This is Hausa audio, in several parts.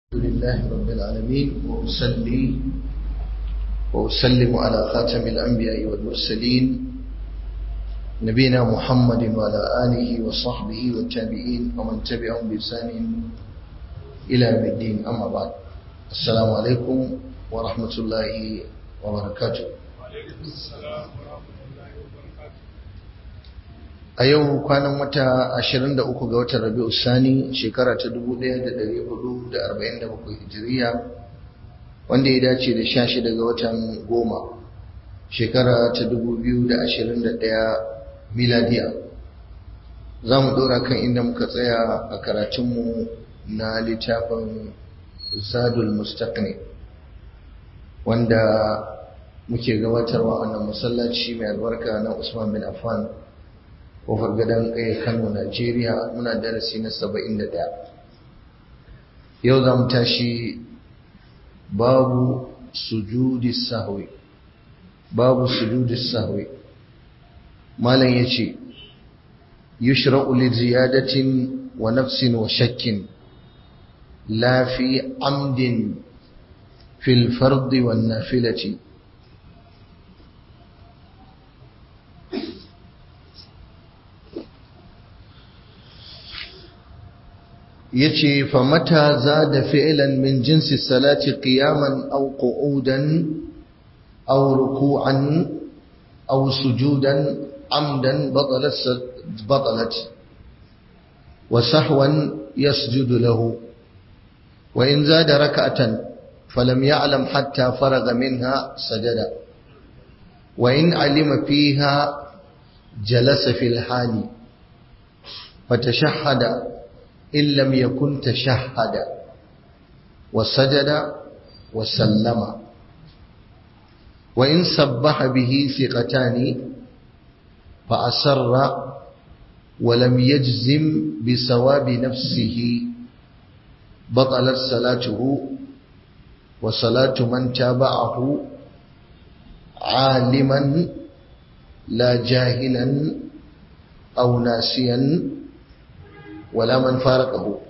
لله رب العالمين وأصلي وأسلم على خاتم الأنبياء والمرسلين نبينا محمد وعلى آله وصحبه والتابعين ومن تبعهم بإحسان إلى يوم الدين أما بعد السلام عليكم ورحمة الله وبركاته وعليكم السلام ورحمة الله وبركاته a yau kwanan wata 23 ga watan rabi'u sani shekara ta 1447 hijiriya wanda ya dace da 16 ga watan goma shekara ta 2021 miladiya za mu dora kan inda muka tsaya a karatunmu na littafin zadul mustaqni wanda muke gabatarwa a wannan masallaci mai albarka na usman bin affan kofar gadon kai kano najeriya muna darasi na saba'in da ɗaya yau za mu tashi babu sujudi sahwi babu sujudi sahwi malam ya ce yushra'u li ziyadatin wa nafsin wa shakkin la fi amdin fil fardi wan nafilati yace fa mata zada fi'lan min jinsi salati qiyaman aw qu'udan aw ruku'an aw sujudan amdan batalat batalat wa sahwan yasjudu lahu wa in zada rak'atan falam ya'lam hatta faraga minha sajada wa in alima fiha jalasa fil hali fatashahhada إن لم يكن تشهد وسجد وسلم وإن سبح به ثقتان فأسر ولم يجزم بثواب نفسه بطلت صلاته وصلاة من تابعه عالما لا جاهلا أو ناسيا ولا من فارقه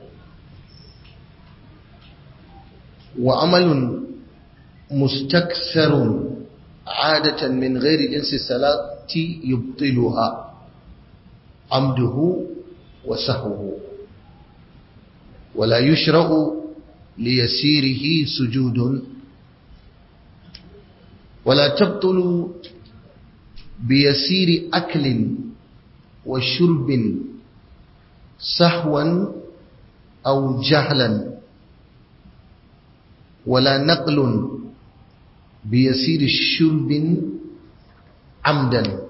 وعمل مستكثر عادة من غير جنس الصلاة يبطلها عمده وسهوه ولا يشرع ليسيره سجود ولا تبطل بيسير أكل وشرب سهوا أو جهلا ولا نقل بيسير الشرب عمدا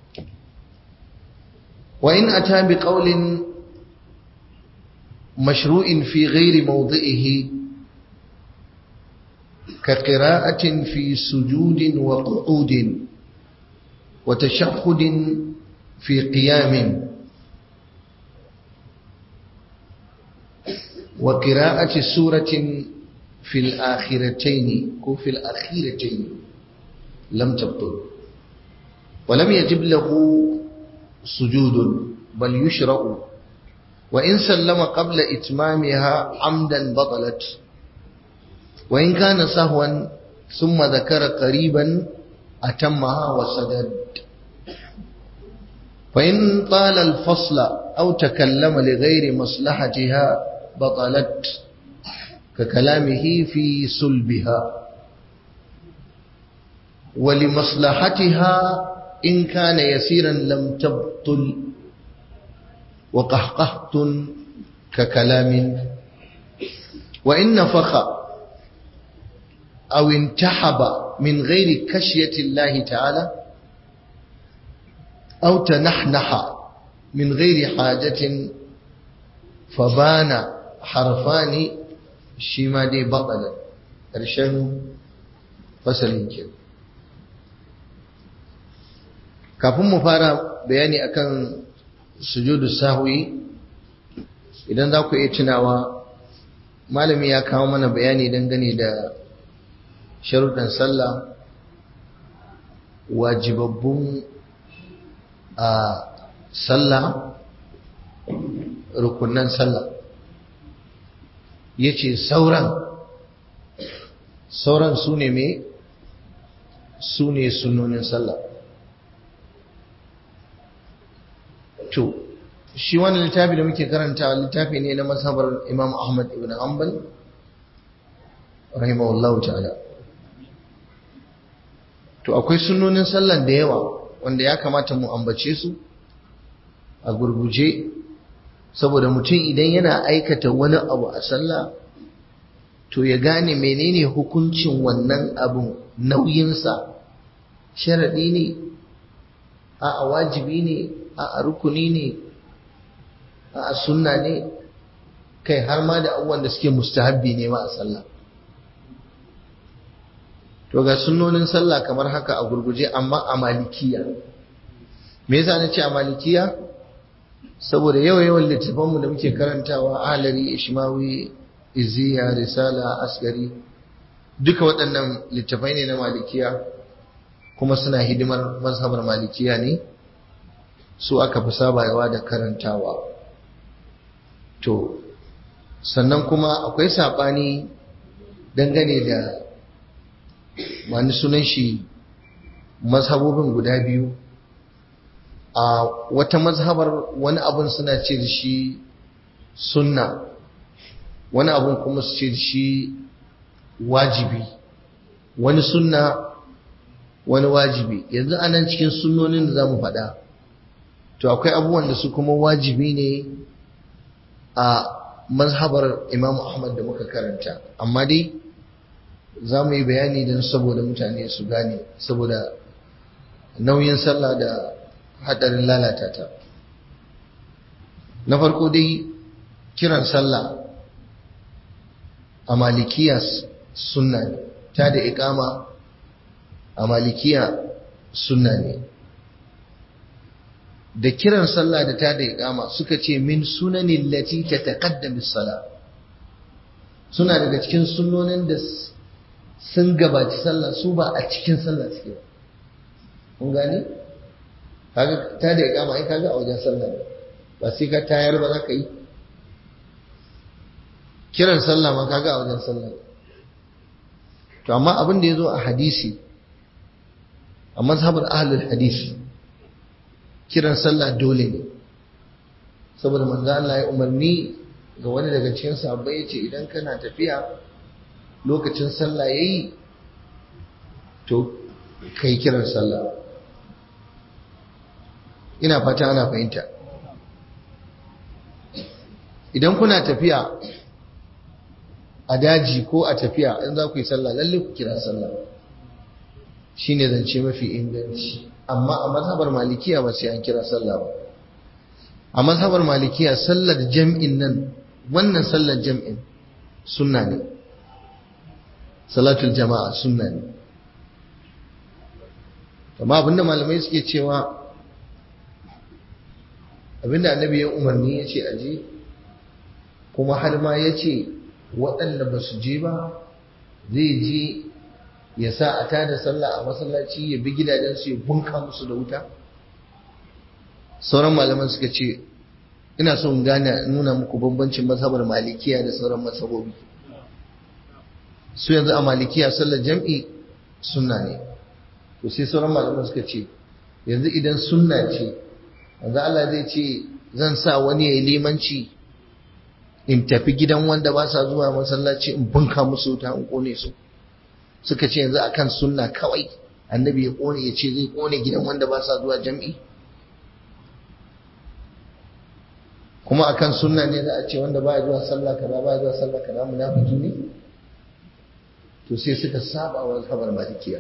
وإن أتى بقول مشروع في غير موضعه كقراءة في سجود وقعود وتشهد في قيام وقراءة سورة في الآخرتين أو في الأخيرتين لم تبطل ولم يجب له سجود بل يشرع وإن سلم قبل إتمامها عمدا بطلت وإن كان سهوا ثم ذكر قريبا أتمها وسدد وإن طال الفصل أو تكلم لغير مصلحتها بطلت ككلامه في سلبها ولمصلحتها إن كان يسيرا لم تبطل وقهقهت ككلام وإن نفخ أو انتحب من غير كشية الله تعالى أو تنحنح من غير حاجة فبان harfani shi ma dai baƙalar ƙarshen fasalin ke kafin mu fara bayani akan sujudu sahwi idan za ku iya tunawa malami ya kawo mana bayani dangane da sharuɗan sallah wajibabbun a sallah rukunan sallah ya ce sauran sauran su ne mai su ne sunonin sallah to shi wani littafi da muke karanta littafi ne na mazhabar imam ahmad ibn hanbal rahimahullahu ta'ala to akwai sunonin sallan da yawa wanda ya kamata mu ambace su a gurguje saboda mutum idan yana aikata wani abu a sallah to ya gane menene hukuncin wannan abun nauyinsa sharaɗi ne a wajibi ne a rukuni ne a sunna ne kai har ma da abubuwan da suke mustahabbi ne ma a sallah to ga sunnonin sallah kamar haka a gurguje amma a malikiya me yasa na ce a malikiya saboda yawa yawan littafanmu da muke karantawa alari ishmawi iziya risala asgari duka waɗannan littafai ne na malikiya kuma suna hidimar mazhabar malikiya ne su aka fi sabawa da karantawa to sannan kuma akwai saɓani dangane da wani sunan shi mazhabobin guda biyu a wata mazhabar wani abun suna ce da shi sunna wani abun kuma su ce da shi wajibi wani sunna wani wajibi yanzu anan cikin sunnonin da za mu faɗa to akwai abubuwan da su kuma wajibi ne a mazhabar imam ahmad da muka karanta amma dai za mu yi bayani don saboda mutane su gane saboda nauyin sallah da haɗarin lalata ta na farko dai kiran sallah a malikiya sunna ne ta da ikama a malikiya sunna ne da kiran sallah da ta da ikama suka ce min sunanin lati ta taƙaddami sala suna daga cikin sunonin da sun gabaci sallah su ba a cikin sallah suke ba kun gane kaga ta da ikama ai kaga a wajen sallah ne ba sai ka tayar ba za ka yi kiran sallah ma kaga a wajen sallah ne to amma abin da ya zo a hadisi a mazhabar ahlul hadisi kiran sallah dole ne saboda manzo Allah ya umarni ga wani daga cikin sahabbai yace idan kana tafiya lokacin sallah yayi to kai kiran sallah ina fata ana fahimta idan kuna tafiya a daji ko a tafiya in za ku yi sallah lalle ku kira sallah shine zance mafi inganci amma a mazhabar malikiya ba sai an kira sallah ba a mazhabar malikiya sallar jam'in nan wannan sallar jam'in sunna ne salatul jama'a sunna ne amma abinda malamai suke cewa abinda annabi ya umarni ya ce aje kuma har ma ya ce waɗanda ba su je ba zai je ya sa a tada sallah a masallaci ya bi gidajensu ya bunka musu da wuta sauran malaman suka ce ina son gane nuna muku bambancin mazhabar malikiya da sauran mazhabobi su yanzu a malikiya sallar jam'i sunna ne to sai sauran malaman suka ce yanzu idan sunna ce yanzu Allah zai ce zan sa wani ya yi limanci in tafi gidan wanda ba sa zuwa masallaci in bunka musu wuta in kone su suka ce yanzu akan sunna kawai annabi ya kone ya ce zai kone gidan wanda ba sa zuwa jam'i kuma akan sunna ne za a ce wanda ba zuwa sallah kaza ba zuwa sallah kaza munafiki ne to sai suka saba wa kabar malikiya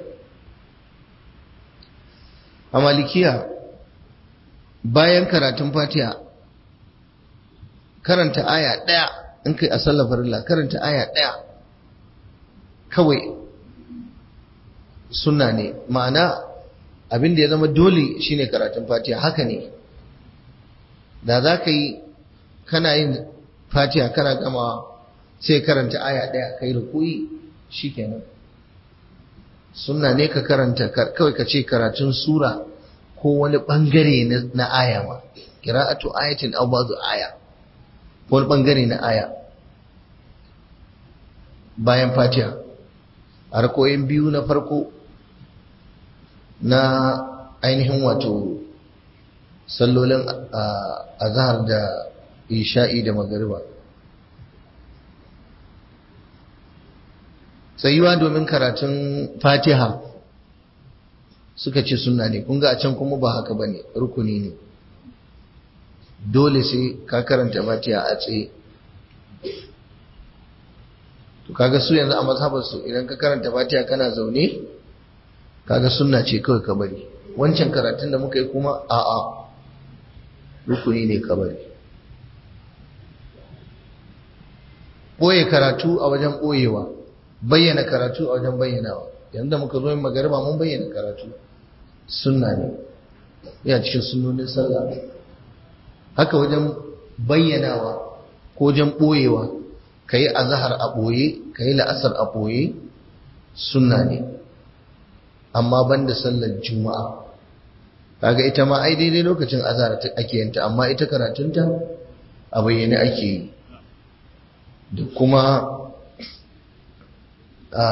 a malikiya bayan karatun fatiha karanta aya ɗaya in kai a sallar farilla karanta aya ɗaya kawai sunna ne ma'ana abin da ya zama dole shine karatun fatiha haka ne da za ka yi kana yin fatiha kana gamawa sai karanta aya ɗaya kai rukuyi shikenan sunna ne ka karanta kawai ka ce karatun sura ko wani bangare na aya ma qira'atu ayatin aw ba'du aya ko wani bangare na aya bayan fatiha a rakoyin biyu na farko na ainihin wato sallolin azhar da isha'i da magariba tsayuwa domin karatun fatiha suka ce sunna ne kun ga a can kuma ba haka bane rukuni ne dole sai ka karanta fatiha a tsaye to kaga su yanzu a mazhabar su idan ka karanta fatiha kana zaune kaga sunna ce kawai ka bari wancan karatun da muka yi kuma a'a rukuni ne ka bari boye karatu a wajen boyewa bayyana karatu a wajen bayyanawa yanzu da muka zo yin magariba mun bayyana karatu sunna ne yana cikin sunnonin sallah haka wajen bayyanawa ko wajen boyewa ka yi azahar a ɓoye ka yi la'asar a ɓoye sunna ne amma banda sallar juma'a kaga ita ma ai daidai lokacin azahar ake yanta amma ita karatunta a bayyane ake yi da kuma a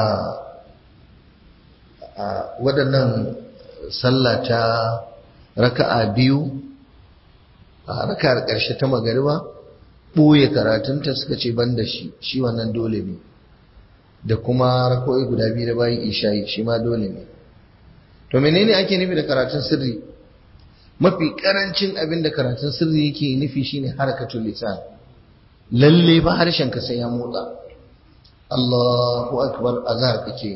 waɗannan sallah ta raka'a biyu a raka'ar ƙarshe ta magariba ɓoye karatunta suka ce ban da shi shi wannan dole ne da kuma rakoi guda biyu da bayan isha'i shi ma dole ne to menene ake nufi da karatun sirri mafi karancin abin da karatun sirri yake nufi shine harakatul lisan lalle ba harshen ka sai ya motsa Allahu akbar azhar kake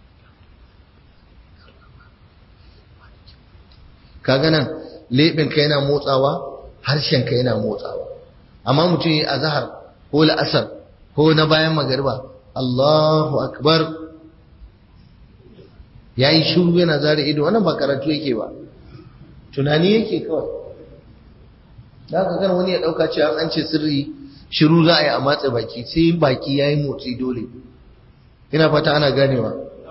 kaga nan leɓin ka yana motsawa harshen ka yana motsawa amma mutum yi azhar ko la'asar ko na bayan magariba Allahu akbar yayi shiru yana zare ido wannan ba karatu yake ba tunani yake kawai da ka kan wani ya dauka cewa an ce sirri shiru za a yi a matsa baki sai baki yayi motsi dole ina fata ana ganewa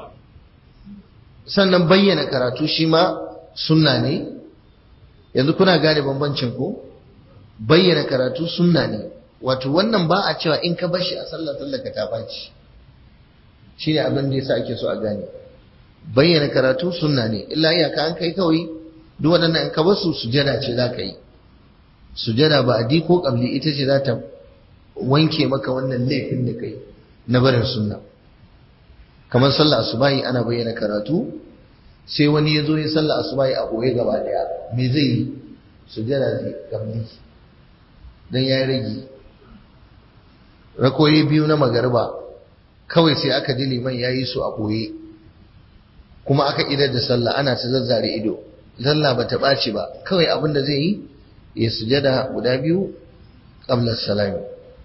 sannan bayyana karatu shi ma sunna ne yanzu kuna gane bambancin ko bayyana karatu sunna ne wato wannan ba a cewa in ka bar shi a sallar sallar ka ta baci shine abin da yasa ake so a gane bayyana karatu sunna ne illa iyaka an kai kawai duk waɗannan in ka bar su sujada ce za ka yi sujada ba adi ko kabli ita ce za ta wanke maka wannan laifin da kai na barin sunna kamar sallar asubahi ana bayyana karatu sai wani ya zo ya sallar asubahi a koye gaba daya me zai yi sujada zai kabli dan ya rage rakoyi biyu na magariba kawai sai aka ji liman ya yi su a ɓoye kuma aka idar da sallah ana ta zazzare ido sallah ba ta ɓaci ba kawai abin da zai yi ya sujada guda biyu ƙablar salami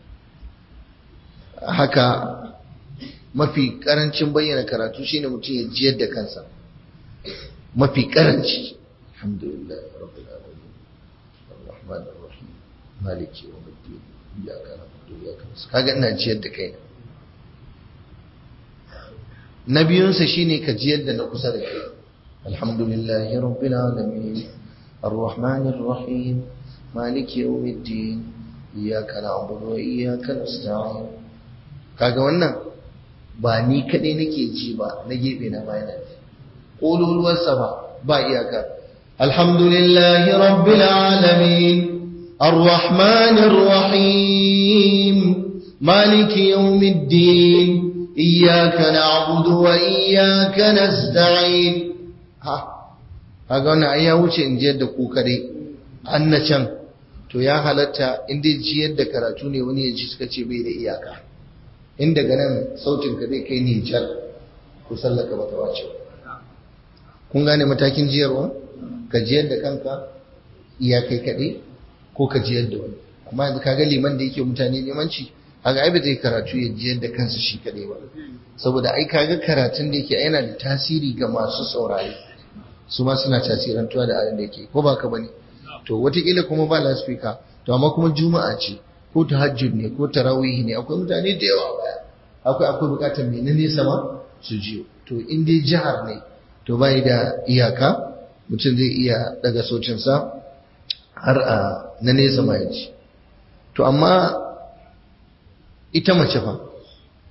haka mafi ƙarancin bayyana karatu shine mutum ya jiyar da kansa mafi ƙaranci alhamdulillah rabbil alamin arrahmanir rahim maliki yawmiddin iyyaka na'budu wa iyyaka nasta'in kaga ina jiyar da kai na biyunsa shine ka jiyar da na kusa da kai alhamdulillahi rabbil alamin arrahmanir rahim maliki yawmiddin iyyaka na'budu wa iyyaka nasta'in kaga wannan ba ni kadai nake ji ba na gefe na bayana ƙololuwar sama ba iyaka alhamdulillahi rabbil alamin arrahmanir rahim maliki yawmiddin iyyaka na'budu wa iyyaka nasta'in ha kaga wannan ai ya wuce in jiyar da ku kadai an na can to ya halatta in dai jiyar da karatu ne wani ya ji suka ce bai da iyaka in daga nan sautin ka zai kai nijar ko sallaka bata wace kun gane matakin jiyarwa ka jiyar da kanka iya kai kaɗai ko ka jiyar da wani amma yanzu kaga liman da yake mutane limanci haka ai ba zai karatu ya jiyar da kansa shi kaɗai ba saboda ai kaga karatun da yake yana da tasiri ga masu saurari su ma suna tasirantuwa da abin da yake ko ba ka bane to wataƙila kuma ba laspika to amma kuma juma'a ce ko tahajjud ne ko tarawih ne akwai mutane da yawa baya akwai akwai bukatar mai na nesa ma su jiyo to in dai jihar ne to bai da iyaka mutum zai iya daga socinsa har a na nesa ma ya ji to amma ita mace fa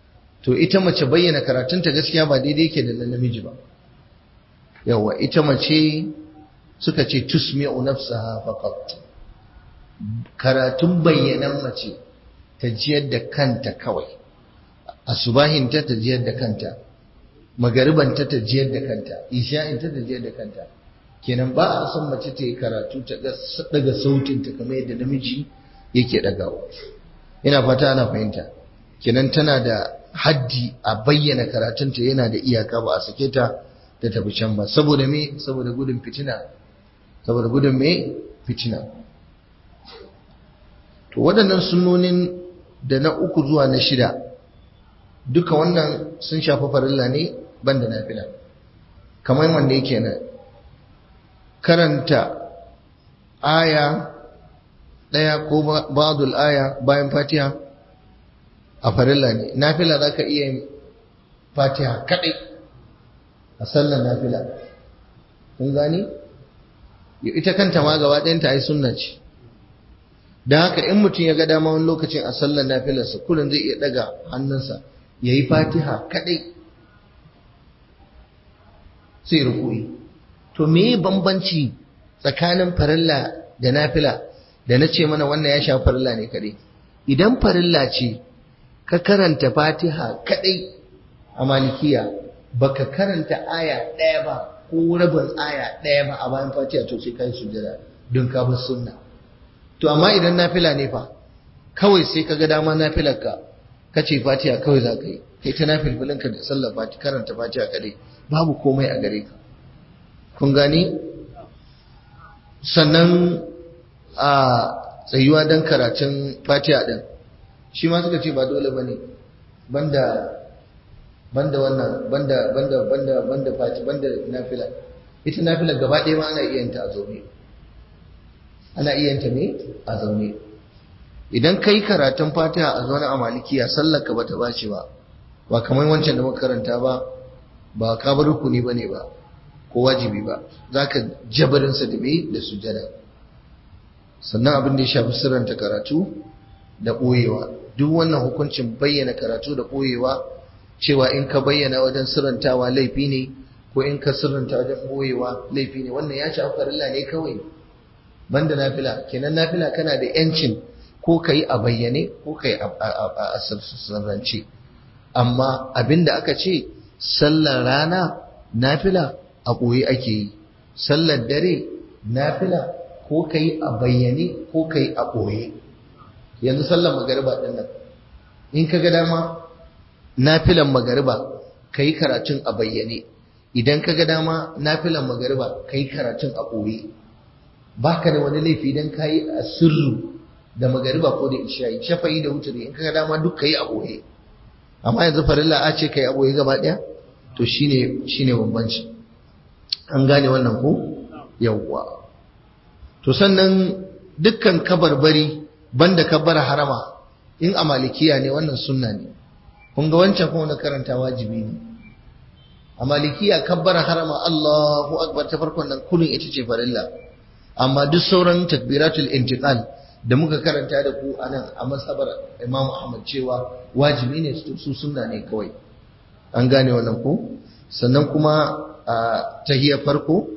to ita mace bayyana karatunta gaskiya ba daidai yake da na namiji ba yawa ita mace suka ce tusmi'u nafsaha faqat karatun bayyanan mace ta jiyar da kanta kawai asubahinta ta jiyar da kanta magaribanta ta jiyar da kanta isha'inta ta jiyar da kanta kenan ba a son mace ta yi karatu ta daga sautinta kamar yadda namiji yake dagawa ina fata ana fahimta kenan tana da haddi a bayyana karatunta yana da iyaka ba a sake ta da tafi can ba saboda me saboda gudun fitina saboda gudun me fitina to waɗannan sunnonin da na uku zuwa na shida duka wannan sun shafi farilla ne banda nafila kamar wanda yake nan karanta aya ɗaya ko ba'dul aya bayan fatiha a farilla ne nafila za ka iya yin fatiha kaɗai a sallar nafila kun gani ita kanta ma gaba ɗayanta ai sunna ce don haka in mutum ya ga dama wani lokacin a sallar nafilarsa kullum zai iya ɗaga hannunsa ya yi fatiha kaɗai sai rukui to me bambanci tsakanin farilla da nafila da na ce mana wannan ya sha farilla ne kaɗai idan farilla ce ka karanta fatiha kaɗai a malikiya baka karanta aya ɗaya ba ko rabin aya ɗaya ba a bayan fatiha to sai kai sujada don ka bar sunna to amma idan nafila ne fa kawai sai ka ga dama nafilar ka kace fatiha kawai za ka yi kai ta nafilfilin ka da sallar fatiha karanta fatiha kadai babu komai a gare ka kun gani sannan a tsayuwa don karatun fatiha din shi ma suka ce ba dole bane banda banda wannan banda banda banda banda fati banda nafila ita nafila gaba ɗaya ma ana iya yin ta a zaune ana iya yin ta me a zaune idan kai karatun fatiha a zaune a malikiya sallar ka bata bace ba ba kamar wancan da muka karanta ba ba ka bar rukuni bane ba ko wajibi ba zaka jabarin sa da me da sujada sannan abin da ya shafi sirranta karatu da ɓoyewa duk wannan hukuncin bayyana karatu da ɓoyewa cewa in ka bayyana wajen sirrantawa laifi ne ko in ka sirranta wajen ɓoyewa laifi ne wannan ya shafi farilla ne kawai banda nafila kenan nafila kana da yancin ko ka yi a bayyane ko ka yi a sirrance amma abinda aka ce sallar rana nafila a ɓoye ake yi sallar dare nafila ko ka yi a bayyane ko ka yi a ɓoye yanzu sallar magariba ɗin nan in ka ga dama nafilan magariba ka yi karatun a bayyane idan ka ga dama nafilan magariba ka yi karatun a ɓoye ba ka da wani laifi idan ka yi a sirru da magariba ko da isha'i shafa'i da wuturi in ka ga dama duk ka yi a ɓoye amma yanzu farilla a ce ka yi a ɓoye gaba ɗaya to shine shine bambanci an gane wannan ko yawwa to sannan dukkan kabarbari banda kabbara harama in a malikiya ne wannan sunna ne kun ga wancan kuma na karanta wajibi ne a malikiya kabbara harama Allahu akbar ta farkon nan kullun ita ce farilla amma duk sauran takbiratul intiqal da muka karanta da ku anan a masabar Imam Ahmad cewa wajibi ne su sunna ne kawai an gane wannan ko sannan kuma a tahiyar farko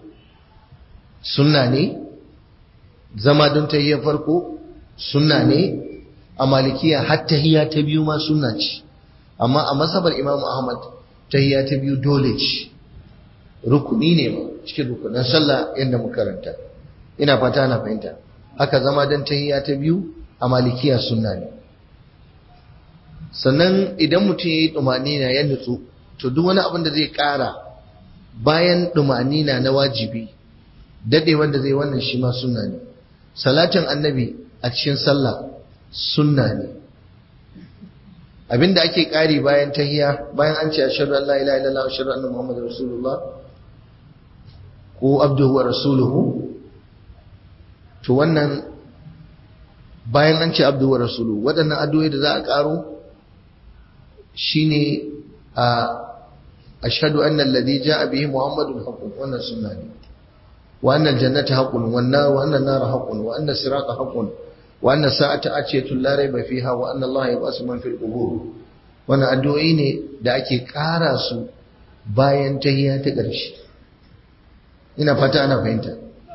sunna ne zama don tahiyar farko sunna ne a malikiya har tahiyya ta biyu ma sunna ce amma a masabar Imam Ahmad tahiyya ta biyu dole ce rukuni ne ma cikin rukunan sallah yadda muka karanta ina fata na fahimta haka zama don tahiyya ta biyu a malikiya sunna ne sannan idan mutum ya yi ɗumanina ya nutsu to duk wani abin da zai ƙara bayan ɗumanina na wajibi daɗe wanda zai wannan shi ma sunna ne salatin annabi a cikin sallah sunna ne abinda ake ƙari bayan tahiya bayan an ce ashhadu an la ilaha illallah wa ashhadu anna muhammadar rasulullah ko abduhu wa rasuluhu to wannan bayan an ce abduhu wa rasuluhu waɗannan addu'o'i da za a ƙaro shine a ashhadu anna alladhi ja'a bihi muhammadun haqqun wannan sunna ne wa anna aljannata haqqun wan nar wa anna an-nara haqqun wa anna sirata haqqun wa anna sa'ata atiyatu la rayba fiha wa anna allaha yab'asu man fil qubur wannan addu'o'i ne da ake ƙara su bayan tahiyya ta ƙarshe ina fata ana fahimta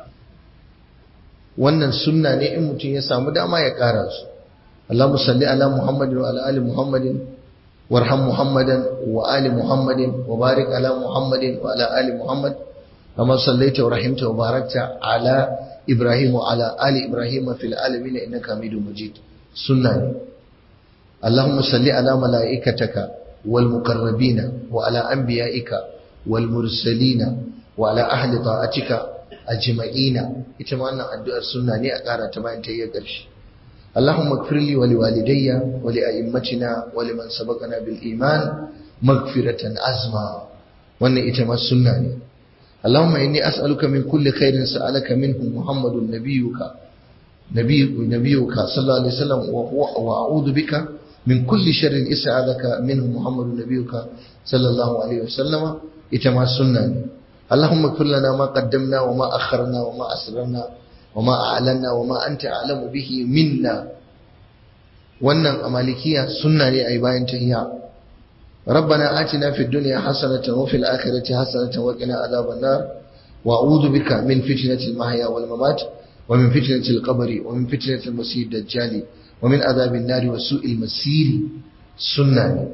wannan sunna ne in mutum ya samu dama ya ƙara su Allahumma salli ala Muhammadin wa ala ali Muhammadin warham Muhammadan wa ali Muhammadin wa barik ala Muhammadin wa ala ali Muhammad kama sallaita wa rahimta wa barakta ala Ibrahim wa ala ali Ibrahim fil alamin innaka Hamidum Majid sunna ne Allahumma salli ala malaikataka wal muqarrabina wa ala anbiya'ika wal mursalina wa ala ahli ta'atika ajma'ina ita ma wannan addu'ar sunna ne a ƙara ta bayan ta yi ƙarshe اللهم اغفر لي ولوالدي ولأئمتنا ولمن سبقنا بالإيمان مغفرة عزما وأن إتما السنة اللهم إني أسألك من كل خير سألك منه محمد نبيك نبي نبيك صلى الله عليه وسلم وأعوذ بك من كل شر إسألك منه محمد نبيك صلى الله عليه وسلم إتما السنة اللهم اغفر لنا ما قدمنا وما أخرنا وما أسررنا وما أعلنا وما أنت أعلم به منا wannan a malikiya sunna ne a yi bayan tahiyya rabbana atina fid dunya hasanatan wa fil akhirati hasanatan wa qina adhaban nar wa a'udhu bika min fitnatil mahya wal mamat wa min fitnatil qabri wa min fitnatil masih dajjal wa min adhabin nar wa su'il masir sunna ne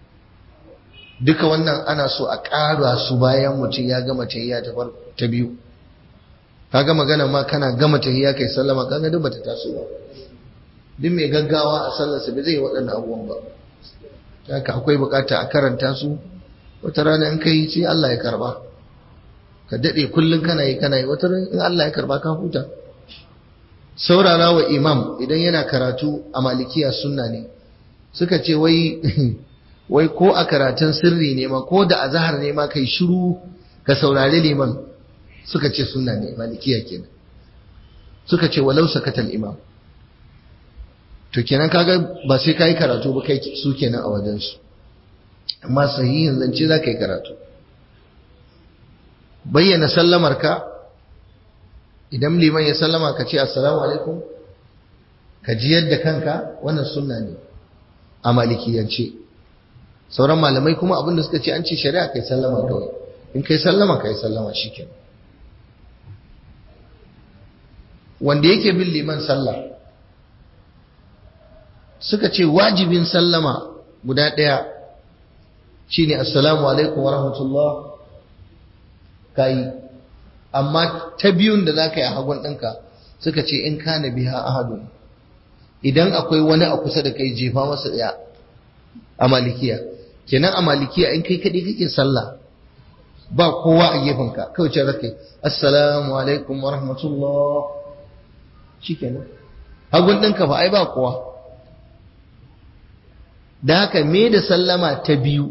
duka wannan ana so a ƙara su bayan mutum ya gama tahiyya ta biyu kaga magana ma kana gama tahiyya kai sallama kaga duk bata taso ba duk mai gaggawa a sallarsa bai zai waɗannan abubuwan ba haka akwai bukata a karanta su wata rana in kai sai Allah ya karba ka dade kullun kana yi kana yi wata rana in Allah ya karba ka huta saurara wa imam idan yana karatu a malikiya sunna ne suka ce wai wai ko a karatun sirri ne ma ko da azhar ne ma kai shiru ka saurari liman suka ce sunna ne malikiya kenan suka ce walau sakatal imam to kenan kaga ba sai kai karatu ba kai su kenan a wajen su amma sahihin zance za ka yi karatu bayyana sallamar ka idan liman ya sallama ka ce assalamu alaikum ka ji yadda kanka wannan sunna ne a malikiyance sauran malamai kuma abinda suka ce an ce shari'a kai sallama kawai in kai sallama kai sallama shikenan wanda yake bin liman sallah suka ce wajibin sallama guda ɗaya shine assalamu alaikum wa rahmatullah kai amma ta biyun da zaka yi a hagun ɗinka suka ce in kana biha ahadun idan akwai wani a kusa da kai jefa masa ɗaya a malikiya kenan a malikiya in kai kaɗai kake sallah ba kowa a gefenka kawai ce zaka yi assalamu alaikum wa rahmatullah shikenan hagun ɗinka ba ai ba kowa da haka me da sallama ta biyu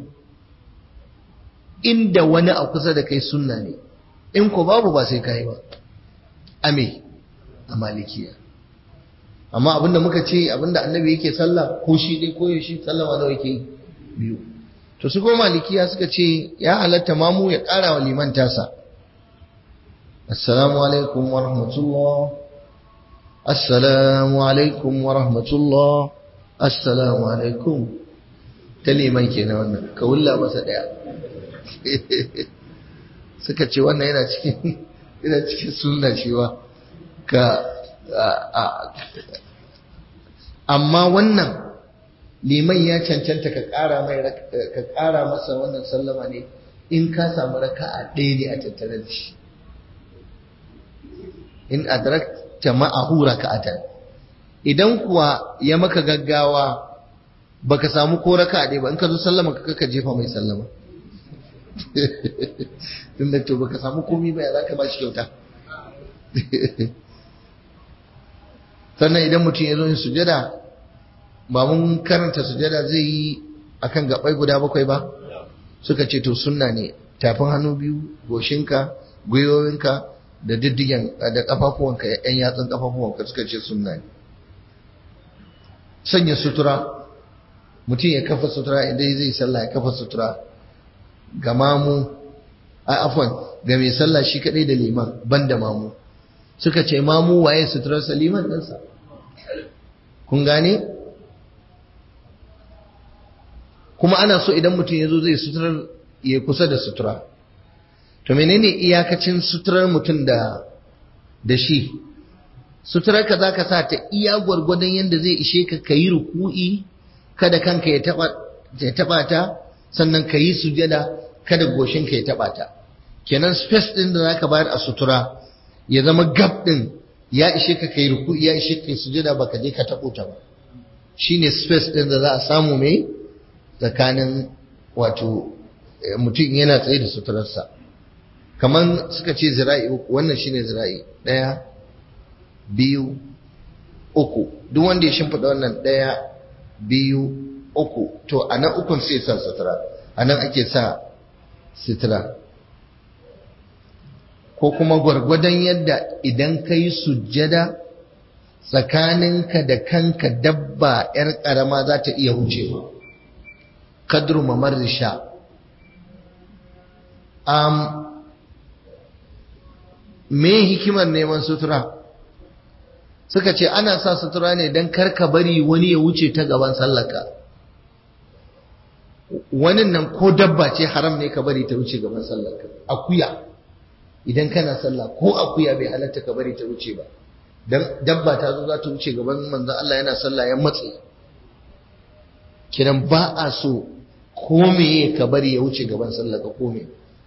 inda wani a kusa da kai sunna ne in ko babu ba sai kai ba ame a malikiya amma abinda muka ce abinda annabi yake sallah ko shi dai ko shi sallama nawa yake biyu to su ko malikiya suka ce ya halatta mamu ya ƙara wa liman tasa assalamu alaikum wa rahmatullah assalamu alaikum wa rahmatullah assalamu alaikum ta liman kenan wannan ka wulla masa daya suka ce wannan yana cikin yana cikin sunna cewa ka amma wannan liman ya cancanta ka ƙara mai ka ƙara masa wannan sallama ne in ka samu raka'a ɗaya ne a tattare da shi in adrakta ma'ahu raka'atan idan kuwa ya maka gaggawa baka samu ko raka'a ɗaya ba in ka zo sallama ka ka jefa mai sallama tun da to baka samu komi ba ya za ka ba shi kyauta sannan idan mutum ya zo yin sujada ba mun karanta sujada zai yi akan gabai guda bakwai ba suka ce to sunna ne tafin hannu biyu goshinka gwiwowinka da diddigen da kafafuwanka yan yatsun kafafuwanka suka ce sunna ne sanya sutura mutum ya kafa sutura idan zai sallah ya kafa sutura ga mamu a afwan ga mai sallah shi kadai da liman banda mamu suka ce mamu waye suturarsa liman ɗinsa kun gane kuma ana so idan mutum ya zo zai suturar ya kusa da sutura to menene iyakacin suturar mutum da da shi suturar ka zaka sa ta iya gwargwadon yadda zai ishe ka kayi ruku'i kada kanka ya taba ya taba ta sannan kayi sujada kada goshin ka ya taba ta kenan space din da zaka bayar a sutura ya zama gap din ya ishe ka kai ruku'i ya ishe ka sujada baka je ka tabo ta ba shine space din da za a samu mai tsakanin wato mutum yana tsaye da suturarsa kamar suka ce zira'i uku wannan shine zira'i ɗaya biyu uku duk wanda ya shimfiɗa wannan ɗaya biyu uku to a nan ukun sai sa sutura a nan ake sa sutura ko kuma gwargwadon yadda idan ka yi sujjada tsakaninka da kanka dabba 'yar ƙarama za ta iya wucewa kadru mamar sha um, me hikimar neman sutura suka ce ana sa sutura ne don karka bari wani ya wuce ta gaban sallaka wani nan ko dabba ce haram ne ka bari ta wuce gaban sallaka akuya idan kana sallah ko akuya bai halatta ka bari ta wuce ba dan dabba ta zo za ta wuce gaban manzon Allah yana sallah ya matse kiran ba a so ko meye ka bari ya wuce gaban sallah ka ko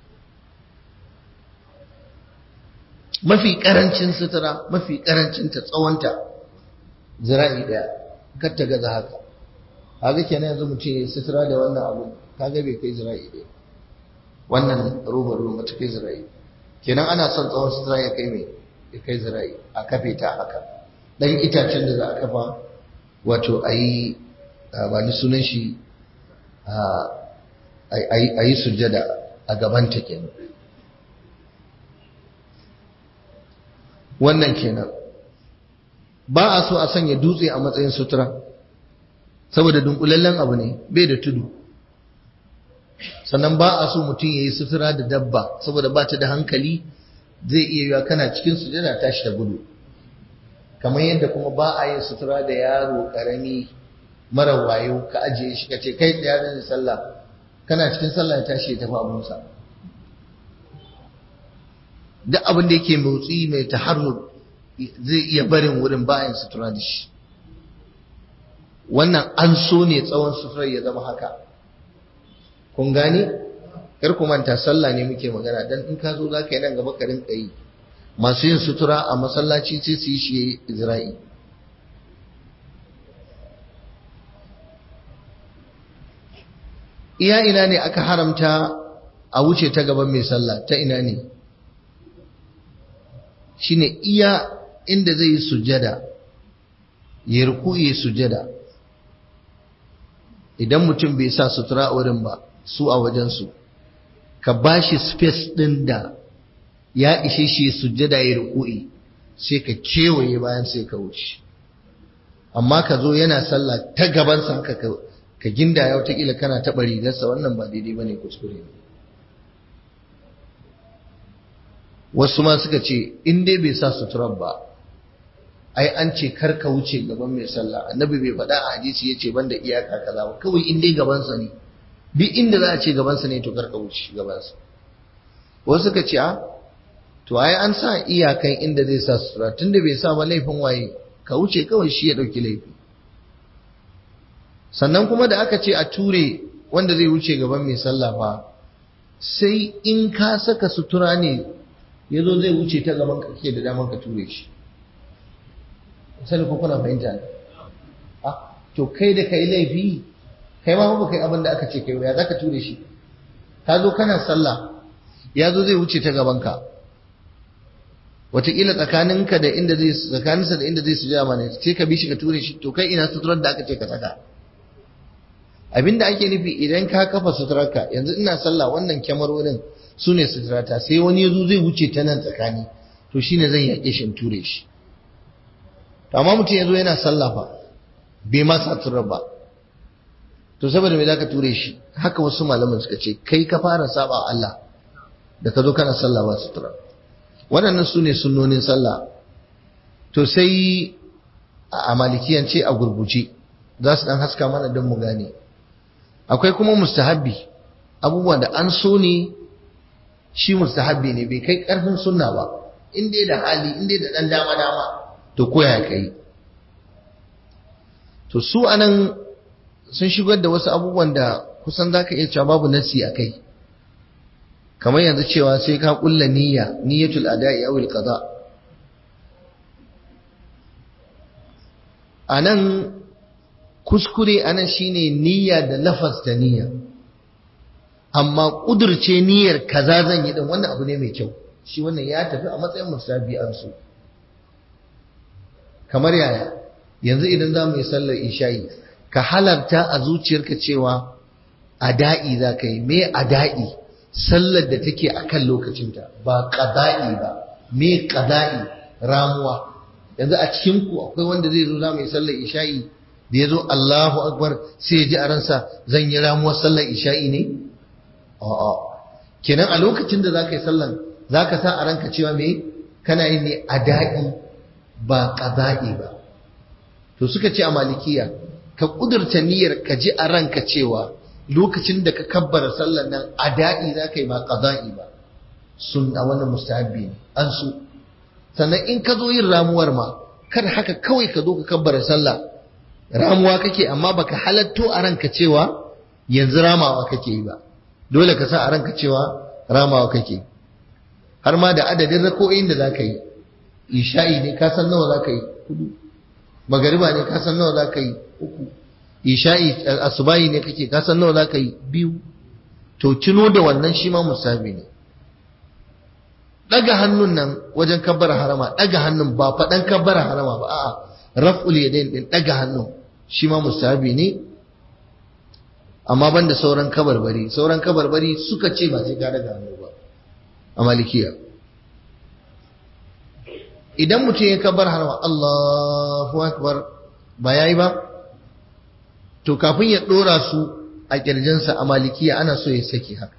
mafi karancin sutura mafi karancin ta tsawonta zira'i daya kar ta gaza haka kaga kenan yanzu mutum ya sutura da wannan abu kaga bai kai zira'i daya wannan robar roba ta kai zira'i kenan ana son tsawon sutura ya kai mai ya kai zira'i a kafe ta haka dan itacen da za a kafa wato a yi ba ni sunan shi a yi sujjada a gabanta kenan wannan kenan ba a so a sanya dutse a matsayin sutura saboda dunkulallen abu ne bai da tudu sannan ba a so mutum ya yi sutura da dabba saboda ba ta da hankali zai iya yiwa kana cikin sujada tashi da gudu kamar yadda kuma ba a yin sutura da yaro karami mara wayo ka ajiye shi ka ce kai tsaya da sallah kana cikin sallah ya tashi ya tafi abunsa duk abin da yake motsi mai taharrur zai iya barin wurin bayan sutura da shi wannan an so ne tsawon suturar ya zama haka kun gane kar ku manta sallah ne muke magana dan in ka zo za ka yi nan gaba ka rinka yi masu yin sutura a masallaci sai su yi shi izra'i iya ina ne aka haramta a wuce ta gaban mai sallah ta ina ne shine iya inda zai yi sujjada ya ruku ya sujjada idan mutum bai sa sutura a wurin ba su a wajensu ka ba shi space ɗin da ya ishe shi sujjada ya ruku'i sai ka kewaye bayan sai ka wuce amma ka zo yana sallah ta gabansa haka ka ginda ya watakila kana taɓa rigarsa wannan ba daidai ba ne kuskure ne wasu ma suka ce in dai bai sa suturar ba ai an ce kar ka wuce gaban mai sallah annabi bai faɗa a hadisi ya ce banda iyaka kaza ba kawai in dai gabansa ne duk inda za a ce gabansa ne to kar ka wuce gabansa wasu suka ce a to ai an sa iyakan inda zai sa sutura tunda bai sa ba laifin waye ka wuce kawai shi ya ɗauki laifi sannan kuma da aka ce a ture wanda zai wuce gaban mai sallah fa sai in ka saka sutura ne ya zo zai wuce ta gaban ka ke da damar ka ture shi sani ko kuna fahimta ne ah to kai da kai laifi kai ma ba kai abin da aka ce kai ya zaka ture shi ka zo kana sallah ya zo zai wuce ta gaban ka wataƙila tsakaninka da inda zai tsakaninsa da inda zai sujada mana sai ka bi shi ka ture shi to kai ina suturar da aka ce ka saka abinda ake nufi idan ka kafa suturarka yanzu ina sallah wannan kyamarorin su ne suturata sai wani ya zo zai wuce ta nan tsakani to shine zan yaƙe shi in ture shi amma mutum ya zo yana sallah fa bai ma sa suturar ba to saboda me zaka ture shi haka wasu malaman suka ce kai ka fara saba Allah da ka zo kana sallah ba sutura waɗannan su ne sunnonin sallah to sai a malikiyance a gurguje za su ɗan haska mana don mu gane akwai kuma mustahabbi abubuwan da an so ne shi mustahabbi ne bai kai karfin sunna ba in dai da hali in dai da dan dama dama to koya kai to su anan sun shigar da wasu abubuwan da kusan zaka iya cewa babu nasi a kai kamar yanzu cewa sai ka kulla niyya niyyatul ada'i aw al-qada anan kuskure anan shine niyya da lafaz da niyya amma kudurce niyyar kaza zan yi din wannan abu ne mai kyau shi wannan ya tafi a matsayin musabi an su kamar yaya yanzu idan za mu yi sallar isha'i ka halarta a zuciyarka cewa ada'i za ka yi me ada'i sallar da take a kan lokacinta ba ƙada'i ba me ƙada'i ramuwa yanzu a cikinku akwai wanda zai zo za mu yi sallar isha'i da ya zo Allahu Akbar sai ya ji a ransa zan yi ramuwar sallar isha'i ne? A'a. Kenan a lokacin da za ka yi sallar za ka sa a ranka cewa me kana yin ne ada'i ba ƙada'i ba. To suka ce a malikiya ka ƙudurta niyyar ka ji a ranka cewa lokacin da ka kabbara sallar nan ada'i za ka yi ba ƙada'i ba. Sun a wannan mustahabbi ne an su. Sannan in ka zo yin ramuwar ma kar haka kawai ka zo ka kabbara sallah ramuwa kake amma baka halatto a ranka cewa yanzu ramawa kake yi ba dole ka sa a ranka cewa ramawa kake har ma da adadin rako'in da zaka yi isha'i ne ka san nawa zaka yi hudu magariba ne ka san nawa zaka yi uku isha'i asubahi ne kake ka san nawa zaka yi biyu to tuno da wannan shi ma musabi ne daga hannun nan wajen kabbara harama daga hannun ba faɗan kabbara harama ba a'a raf'ul yadayn din daga hannu shi ma mustahabi ne amma banda sauran kabarbari sauran kabarbari suka ce ba sai ka daga hannu ba a malikiya idan mutum ya kabar harama Allahu akbar ba yayi ba to kafin ya dora su a kirjinsa a malikiya ana so ya saki haka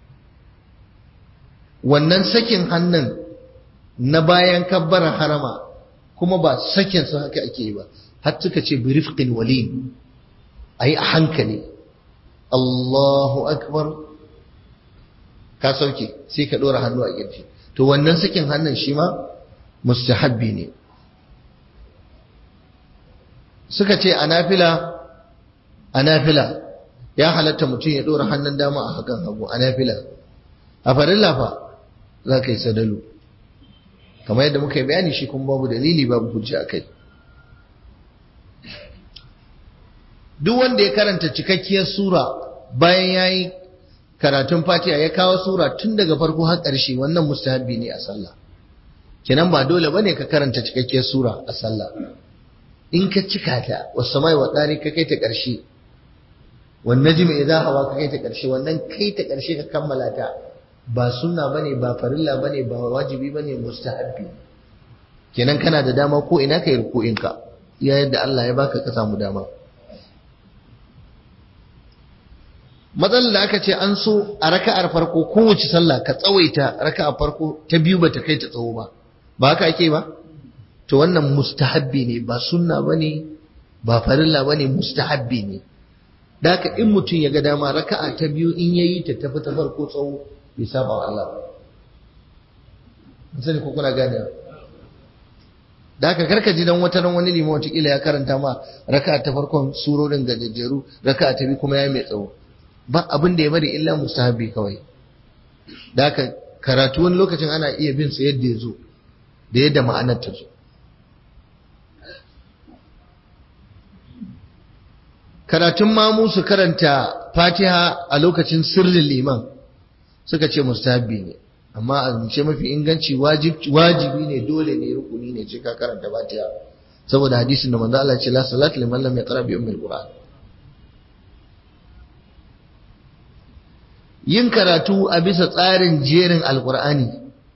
wannan sakin hannun na bayan kabbar harama kuma ba sakin su haka ake yi ba har suka ce bi rifqin walin ayi a hankali Allahu akbar ka sauke sai ka dora hannu a kirji to wannan sakin hannun shi ma mustahabbi ne suka ce a nafila a nafila ya halatta mutum ya dora hannun dama a hakan hagu a nafila a farilla fa za ka yi sadalu kamar yadda muka yi bayani shi kuma babu dalili babu hujja a kai duk wanda ya karanta cikakkiyar sura bayan ya yi karatun fatiha ya kawo sura tun daga farko har ƙarshe wannan mustahabbi ne a sallah kenan ba dole bane ka karanta cikakkiyar sura a sallah in ka cika ta wasu mai wa ɗari ka kai ta ƙarshe wannan jimi idan hawa ka kai ta ƙarshe wannan kai ta ƙarshe ka kammala ta ba sunna bane ba farilla bane ba wajibi bane mustahabbi kenan kana da dama ko ina kai ruku'in ka iya yadda Allah ya baka ka samu dama matsalar da aka ce an so a raka'ar farko kowace sallah ka tsawaita raka'ar farko ta biyu bata kai ta tsawo ba ba haka ake ba to wannan mustahabbi ne ba sunna bane ba farilla bane mustahabbi ne da haka in mutum ya ga dama raka'a ta biyu in yayi ta tafi ta farko tsawo bai saba wa Allah ba sani ko kuna gane da haka karka ji dan wata ran wani limon wataƙila ya karanta ma raka'a ta farkon surorin gajejjeru raka'a ta biyu kuma ya mai tsawo ba abin da ya bari illa mustahabi kawai da haka karatu wani lokacin ana iya bin sa yadda ya zo da yadda ma'anar ta zo karatun mamu su karanta fatiha a lokacin sirrin liman suka ce mustahabi ne amma a zance mafi inganci wajibi ne dole ne rukuni ne ce ka karanta fatiha saboda hadisin da manzo Allah ce la salatu liman lam yaqra bi ummil qur'an yin karatu a bisa tsarin jerin alqur'ani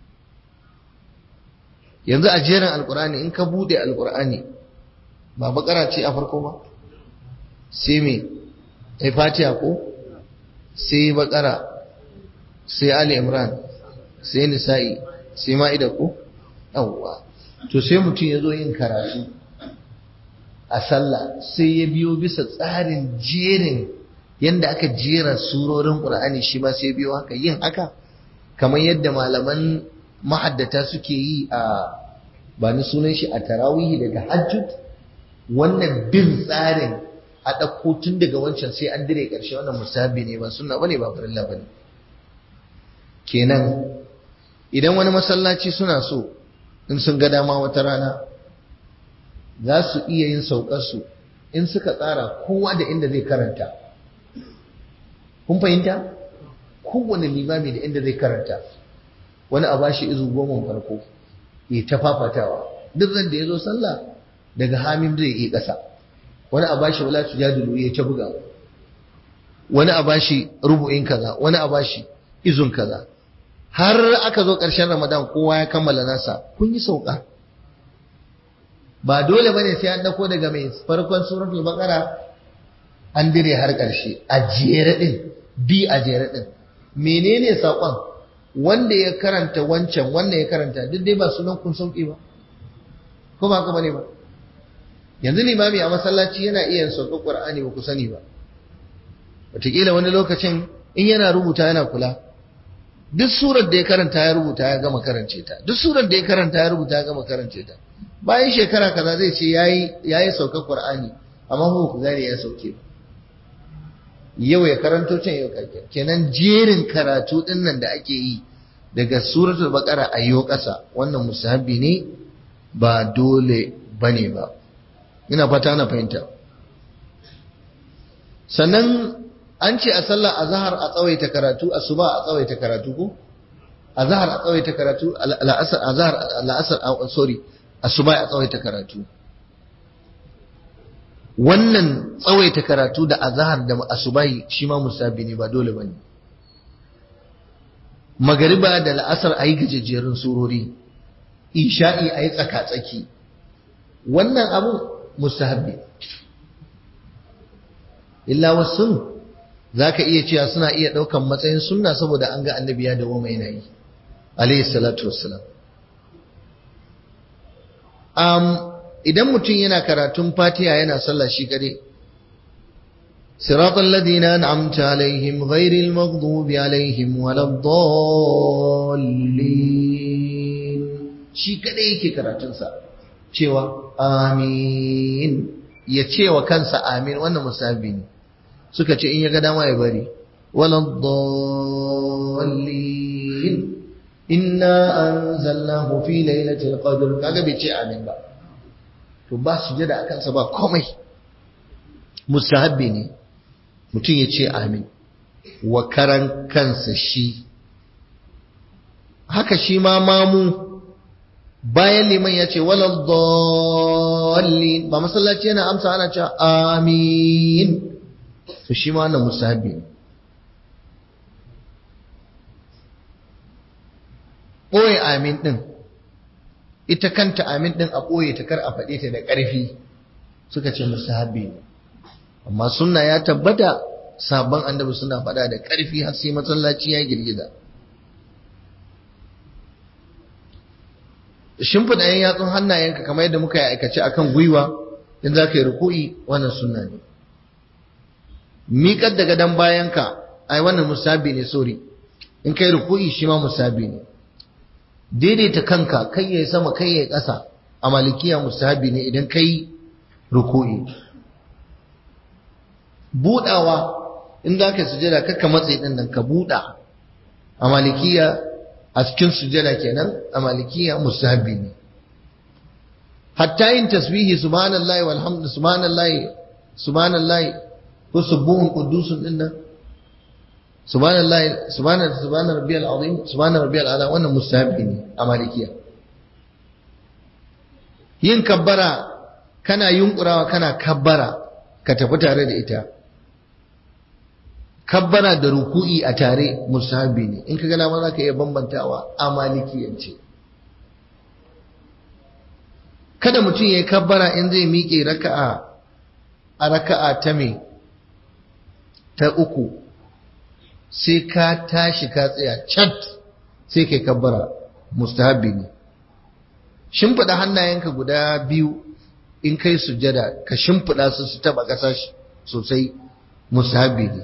yanzu a jerin alqur'ani in ka bude alqur'ani ba bakara ce a farko ba sai me ai fatiha ko sai bakara sai ali imran sai nisa'i sai ma'ida ko yawwa to sai mutum ya zo yin karatu a sallah sai ya biyo bisa tsarin jerin yanda aka jera surorin qur'ani shi ma sai biyo haka yin haka kamar yadda malaman mahaddata suke yi a ba ni sunan shi a tarawihi daga hajjud wannan bin tsarin a ɗauko tun daga wancan sai an dire ƙarshe wannan musabi ne ba sunna bane ba farilla bane kenan idan wani masallaci suna so in sun ga dama wata rana za su iya yin saukar su in suka tsara kowa da inda zai karanta kun fahimta kowane limami da inda zai karanta wani a bashi izu goma farko ya ta fafatawa duk zan da ya zo sallah daga hamim zai yi ƙasa wani a bashi wala tujadilu ya ta buga wani a bashi rubu'in kaza wani a bashi izun kaza har aka zo ƙarshen ramadan kowa ya kammala nasa kun yi sauka ba dole bane sai an dauko daga mai farkon suratul baqara an dire har ƙarshe a jere din bi a jere din menene saƙon wanda ya karanta wancan wanda ya karanta duk dai ba sunan kun sauki ba ko ba ka bane ba yanzu limami a masallaci yana iya sauƙar Qur'ani ba ku sani ba wataƙila wani lokacin in yana rubuta yana kula duk surar da ya karanta ya rubuta ya gama karance ta duk surar da ya karanta ya rubuta ya gama karance ta bayan shekara kaza zai ce yayi yayi saukar Qur'ani amma ba ku gane ya sauke ba yau ya karanto can yau kake kenan jerin karatu din nan da ake yi daga suratul baqara ayyo ƙasa wannan musahabi ne ba dole bane ba ina fata na fahimta sannan an ce a sallar azhar a tsawaita karatu asuba a tsawaita karatu ko azhar a tsawaita karatu al'asar azhar al'asar sorry asuba a tsawaita karatu wannan tsawaita karatu da azhar da asubai shi ma musabi ne ba dole bane magariba da la'asar ayi gajejjerun surori isha'i ayi tsaka-tsaki wannan abu mustahabbi illa wasu zaka iya cewa suna iya daukan matsayin sunna saboda an ga annabi ya dawo mai nayi alayhi salatu wassalam um idan mutum yana karatun fatiha yana sallah shi kare siratal ladina an'amta alaihim ghairil maghdubi alaihim waladdallin shi kade yake karatun sa cewa amin ya cewa kansa amin wannan musabi ne suka ce in ya ga dama ya bari waladdallin inna anzalnahu fi lailatul qadr kaga bai ce amin ba to ba su jada a kansa ba komai mustahabbi ne mutum ya ce amin wa karan kansa shi haka shi ma mamu bayan liman ya ce walal dallin ba masallaci yana amsa ana cewa amin to shi ma wannan mustahabbi ne ɓoye amin ɗin ita kanta amin din a ɓoye ta kar a faɗe ta da ƙarfi suka ce musahabi ne amma sunna ya tabbata sabon annabi suna faɗa da ƙarfi har sai masallaci ya girgiza shimfiɗa yan yatsun hannayenka kamar yadda muka yi aikace akan gwiwa in za ka yi ruku'i wannan sunna ne miƙar da gadon bayanka ai wannan musabi ne sori in kai ruku'i shi ma musabi ne daidaita kanka kai ya sama kai ya ƙasa a malikiya musahabi ne idan kai ruku'i budawa in za ka sujada kakka matsayi din nan ka buda a malikiya a cikin sujada kenan a malikiya musahabi ne hatta yin tasbihi subhanallahi walhamdu subhanallahi subhanallahi ko subuhun qudusun din nan subhanallah subhana subhana rabbiyal azim subhana rabbiyal ala wannan mustahabi ne a malikiya yin kabbara kana yunkurawa kana kabbara ka tafi tare da ita kabbara da ruku'i a tare mustahabi ne in ka gana ma za ka iya bambantawa a malikiyance kada mutum ya yi kabbara in zai miƙe raka'a a raka'a ta me ta uku sai ka tashi ka tsaya cat sai kai kabbara mustahabi ne shimfiɗa hannayenka guda biyu in kai sujjada ka shimfiɗa su su taɓa ƙasa sosai musahabi ne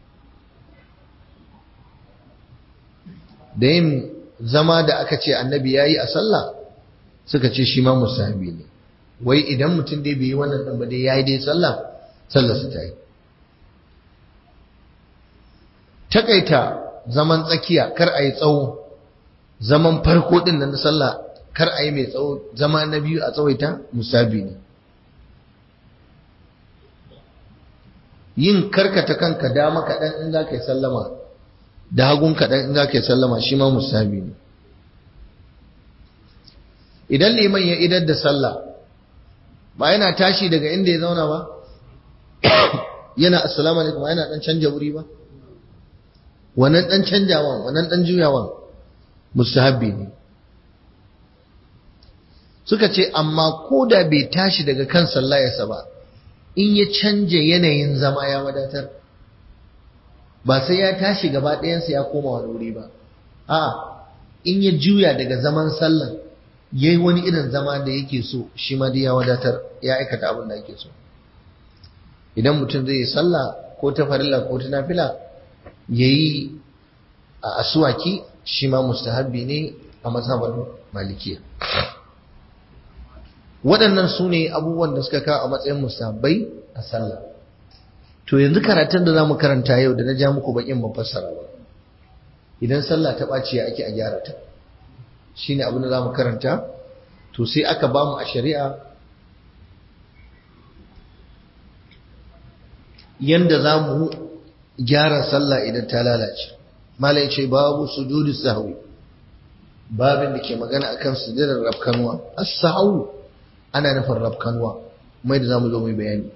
da yin zama da aka ce annabi ya yi a sallah suka ce shi ma musahabi ne wai idan mutum dai bai yi wannan ɗan ba dai ya yi dai sallah sallah su ta yi takaita zaman tsakiya kar a yi tsawo zaman farko ɗin na sallah kar a yi mai tsawo zama na biyu a tsawaita musabi ne yin karkata kanka dama kaɗan in za ka yi sallama da hagun kaɗan in za ka yi sallama shi ma musabi ne idan liman ya idar da sallah ba yana tashi daga inda ya zauna ba yana assalamu alaikum ba yana dan canja wuri ba wannan dan canjawan wannan dan juyawan mustahabbi ne suka ce amma ko da bai tashi daga kan sallayarsa ba in ya canja yanayin zama ya wadatar ba sai ya tashi gaba ɗayansa ya koma wani wuri ba a in ya juya daga zaman sallan ya yi wani irin zama da yake so shi ma dai ya wadatar ya aikata abin da ake so idan mutum zai yi sallah ko ta farilla ko ta nafila ya yi a asuwaki shi ma mustahabbi ne a mazhabar malikiya waɗannan su ne abubuwan da suka kawo a matsayin musahabbai a sallah to yanzu karatun da za mu karanta yau da na ja muku bakin ban fassara ba idan sallah ta ɓaci ake a gyara ta shine abin da za mu karanta to sai aka ba mu a shari'a yanda za mu gyara sallah idan ta lalace malai ce babu sujudu sahwi babin da ke magana akan sujudar rafkanwa as-sahwu ana nufin rafkanwa mai da zamu zo mu bayani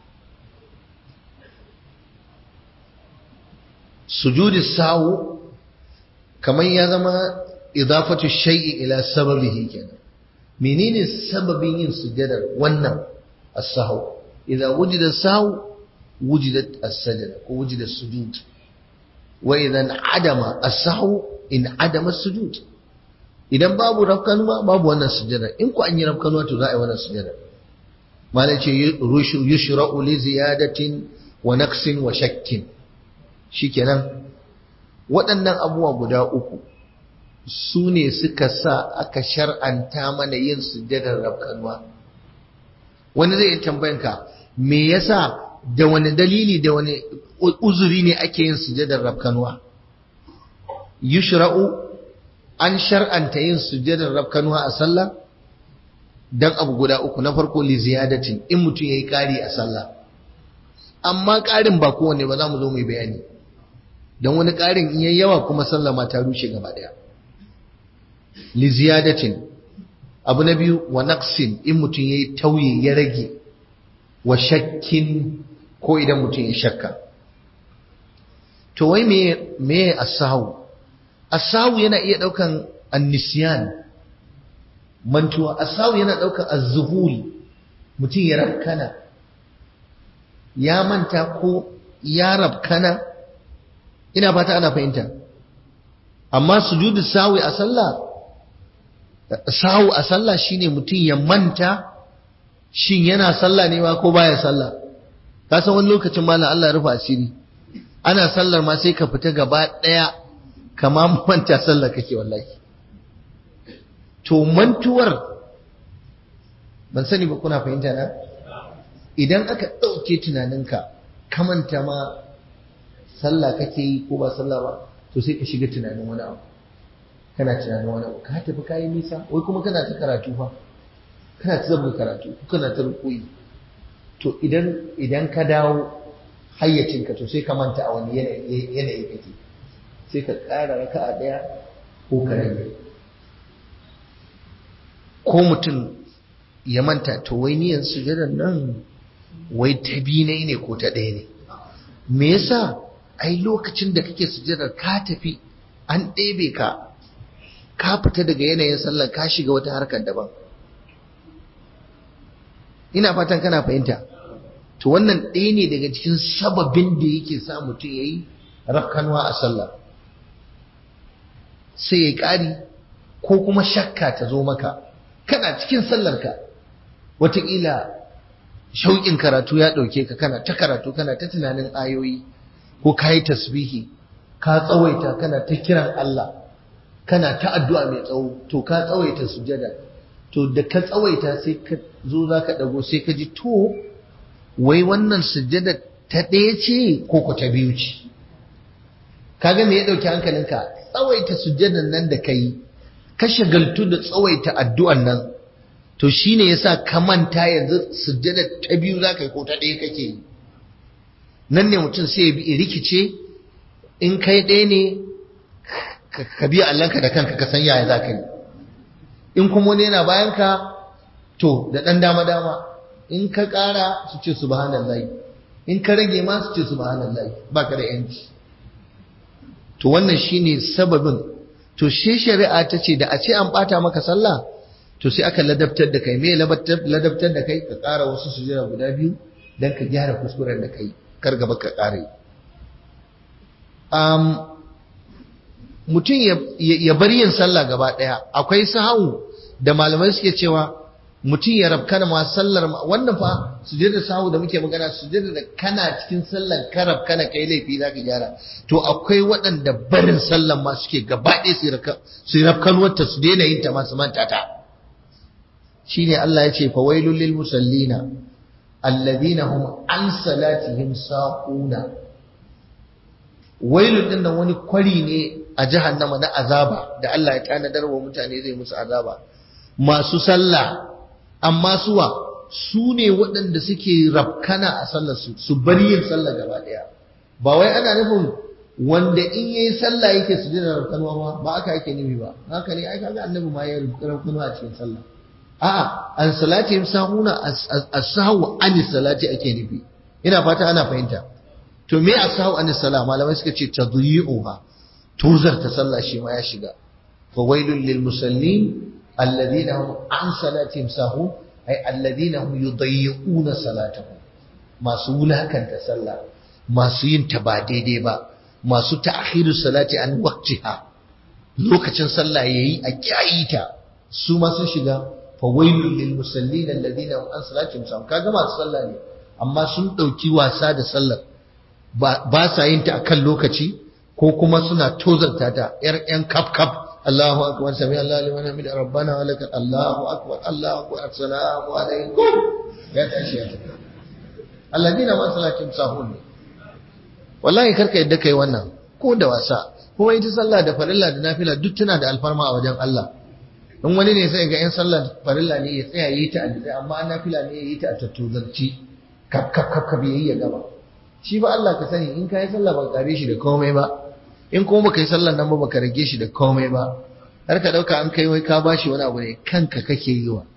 sujudu sahwu kamar ya zama idafatu shay'i ila sababihi kenan menene sababin yin sujudar wannan as-sahwu idza wujida sahwu wujidat as-sajda ko wujida as-sujud wa idan adama as-sahwu in adama as-sujud idan babu rafkanuwa babu wannan sujada in ku an yi rafkanuwa to za a yi wannan sujada malai ce yushra'u li ziyadatin wa naqsin wa shakkin shikenan waɗannan abubuwa guda uku su ne suka sa aka shar'anta mana yin sujadar rafkanuwa wani zai yi tambayanka me yasa da wani dalili da wani uzuri ne ake yin sujadar rafkanuwa yushra'u an shar'anta yin sujadar rafkanuwa a sallah dan abu guda uku na farko li ziyadatin in mutum yayi kari a sallah amma karin ba kowanne ba za mu zo mu bayani dan wani karin in yayi yawa kuma sallah ma ta rushe gaba daya li ziyadatin abu na biyu wa naqsin in mutum yayi tauye ya rage wa shakkin ko idan mutum ya shakka to wai me me as-sahw as-sahw yana iya daukan an-nisyan mantuwa as-sahw yana daukan az-zuhul mutum ya rabkana ya manta ko ya rabkana ina fata ana fahimta amma sujudu sahwi a sallah sahwu a sallah shine mutum ya manta shin yana sallah ne ma ko baya sallah ka san wani lokacin malam Allah ya rufa asiri ana sallar ma sai ka fita gaba daya kama manta sallar kake wallahi to mantuwar ban sani ba kuna fahimta na idan aka ɗauke tunaninka ka manta ma sallah kake yi ko ba sallah ba to sai ka shiga tunanin wani abu kana tunanin wani abu ka tafi kayi nisa wai kuma kana ta karatu fa kana ta zama karatu kana ta rukuyi to idan idan ka dawo hayyacinka to sai ka manta a wani yanayi kake sai ka ƙara raka a ɗaya ko ka rage ko mutum ya manta to wai niyan sujadar nan wai ta biyu ne ko ta ɗaya ne me yasa ai lokacin da kake sujadar ka tafi an ɗebe ka ka fita daga yanayin sallar ka shiga wata harkar daban ina fatan kana fahimta to wannan ɗaya ne daga cikin sababin da yake sa mutum ya yi rafkanwa a sallah sai ya ƙari ko kuma shakka ta zo maka kana cikin sallarka wataƙila shauƙin karatu ya ɗauke ka kana ta karatu kana ta tunanin ayoyi ko ka yi tasbihi ka tsawaita kana ta kiran Allah kana ta addu'a mai tsawo to ka tsawaita sujada to da ka tsawaita sai ka zo za ka ɗago sai ka ji to wai wannan sujada ta ɗaya ce ko ku ta biyu ce kaga me ya ɗauki hankalinka tsawaita sujadan nan da ka yi ka shagaltu da tsawaita addu'an nan to shine yasa ka manta yanzu sujjada ta biyu zaka yi ko ta ɗaya kake yi nan ne mutum sai ya bi rikice in kai ɗaya ne ka biya Allahnka da kanka ka san yaya zaka yi in kuma wani yana bayan ka to da ɗan dama dama in ka ƙara su ce subhanallahi in ka rage ma su ce subhanallahi baka da yanci to wannan shine sababin to shi shari'a ta ce da a ce an ɓata maka sallah to sai aka ladabtar da kai me ladabtar da kai ka ƙara wasu sujada guda biyu don ka gyara kuskuren da kai kar gaba ka ƙara yi mutum ya bar yin sallah gaba ɗaya akwai sahawu da malamai suke cewa mutum ya rabkana ma sallar wannan fa sujada sahawu da muke magana sujada da kana cikin sallar ka rabkana kai laifi za ka gyara to akwai waɗanda barin sallar ma suke gaba ɗaya su rabkanuwarta su daina yin ta masu manta ta shine Allah ya ce fawailul lil musallina alladhina hum an salatihim saquna wailul din nan wani kwari ne a jahannama na azaba da Allah ya tanadar wa mutane zai musu azaba masu sallah amma suwa su ne waɗanda suke rafkana a sallar su su bari yin sallah gaba ɗaya ba wai ana nufin wanda in yayi sallah yake su jira rafkanwa ba ba aka yake nufi ba haka ne ai kaga annabi ma ya rafkanwa a cikin sallah a'a an salati sahuna as-sahwu an salati ake nufi ina fata ana fahimta to me as-sahwu an salah malamai suka ce tadyi'uha tuzar ta sallah shi ma ya shiga fa wailul lil musallin alladhina hum an salatihim sahun ay alladhina hum yudayyi'una salatahum masu wulakanta sallah masu yin ta ba daidai ba masu ta'khiru salati an waqtiha lokacin sallah yayi a kyayita su ma sun shiga fawailul lil musallin alladhina hum an salatihim sahun kaga masu sallah ne amma sun dauki wasa da sallar ba sa yin ta akan lokaci ko kuma suna tozarta ta yar yan kaf kaf Allahu akbar sami Allah liman hamid rabbana wa lakal Allahu akbar Allahu akbar assalamu alaikum ya tashi ya tafi alladhina hum an salatihim sahun wallahi karka yadda kai wannan ko da wasa kuma ita sallah da farilla da nafila duk tana da alfarma a wajen Allah in wani ne sai ga 'yan sallar farilla ne ya tsaya yi ta a amma nafila ne ya yi ta a tattozarci kaf kaf kaf kaf yayi ya gaba shi ba Allah ka sani in ka yi sallah ba kare shi da komai ba in kuma baka yi sallar nan ba baka rage shi da komai ba har ka dauka an kai wai ka bashi wani abu ne kanka kake yi wa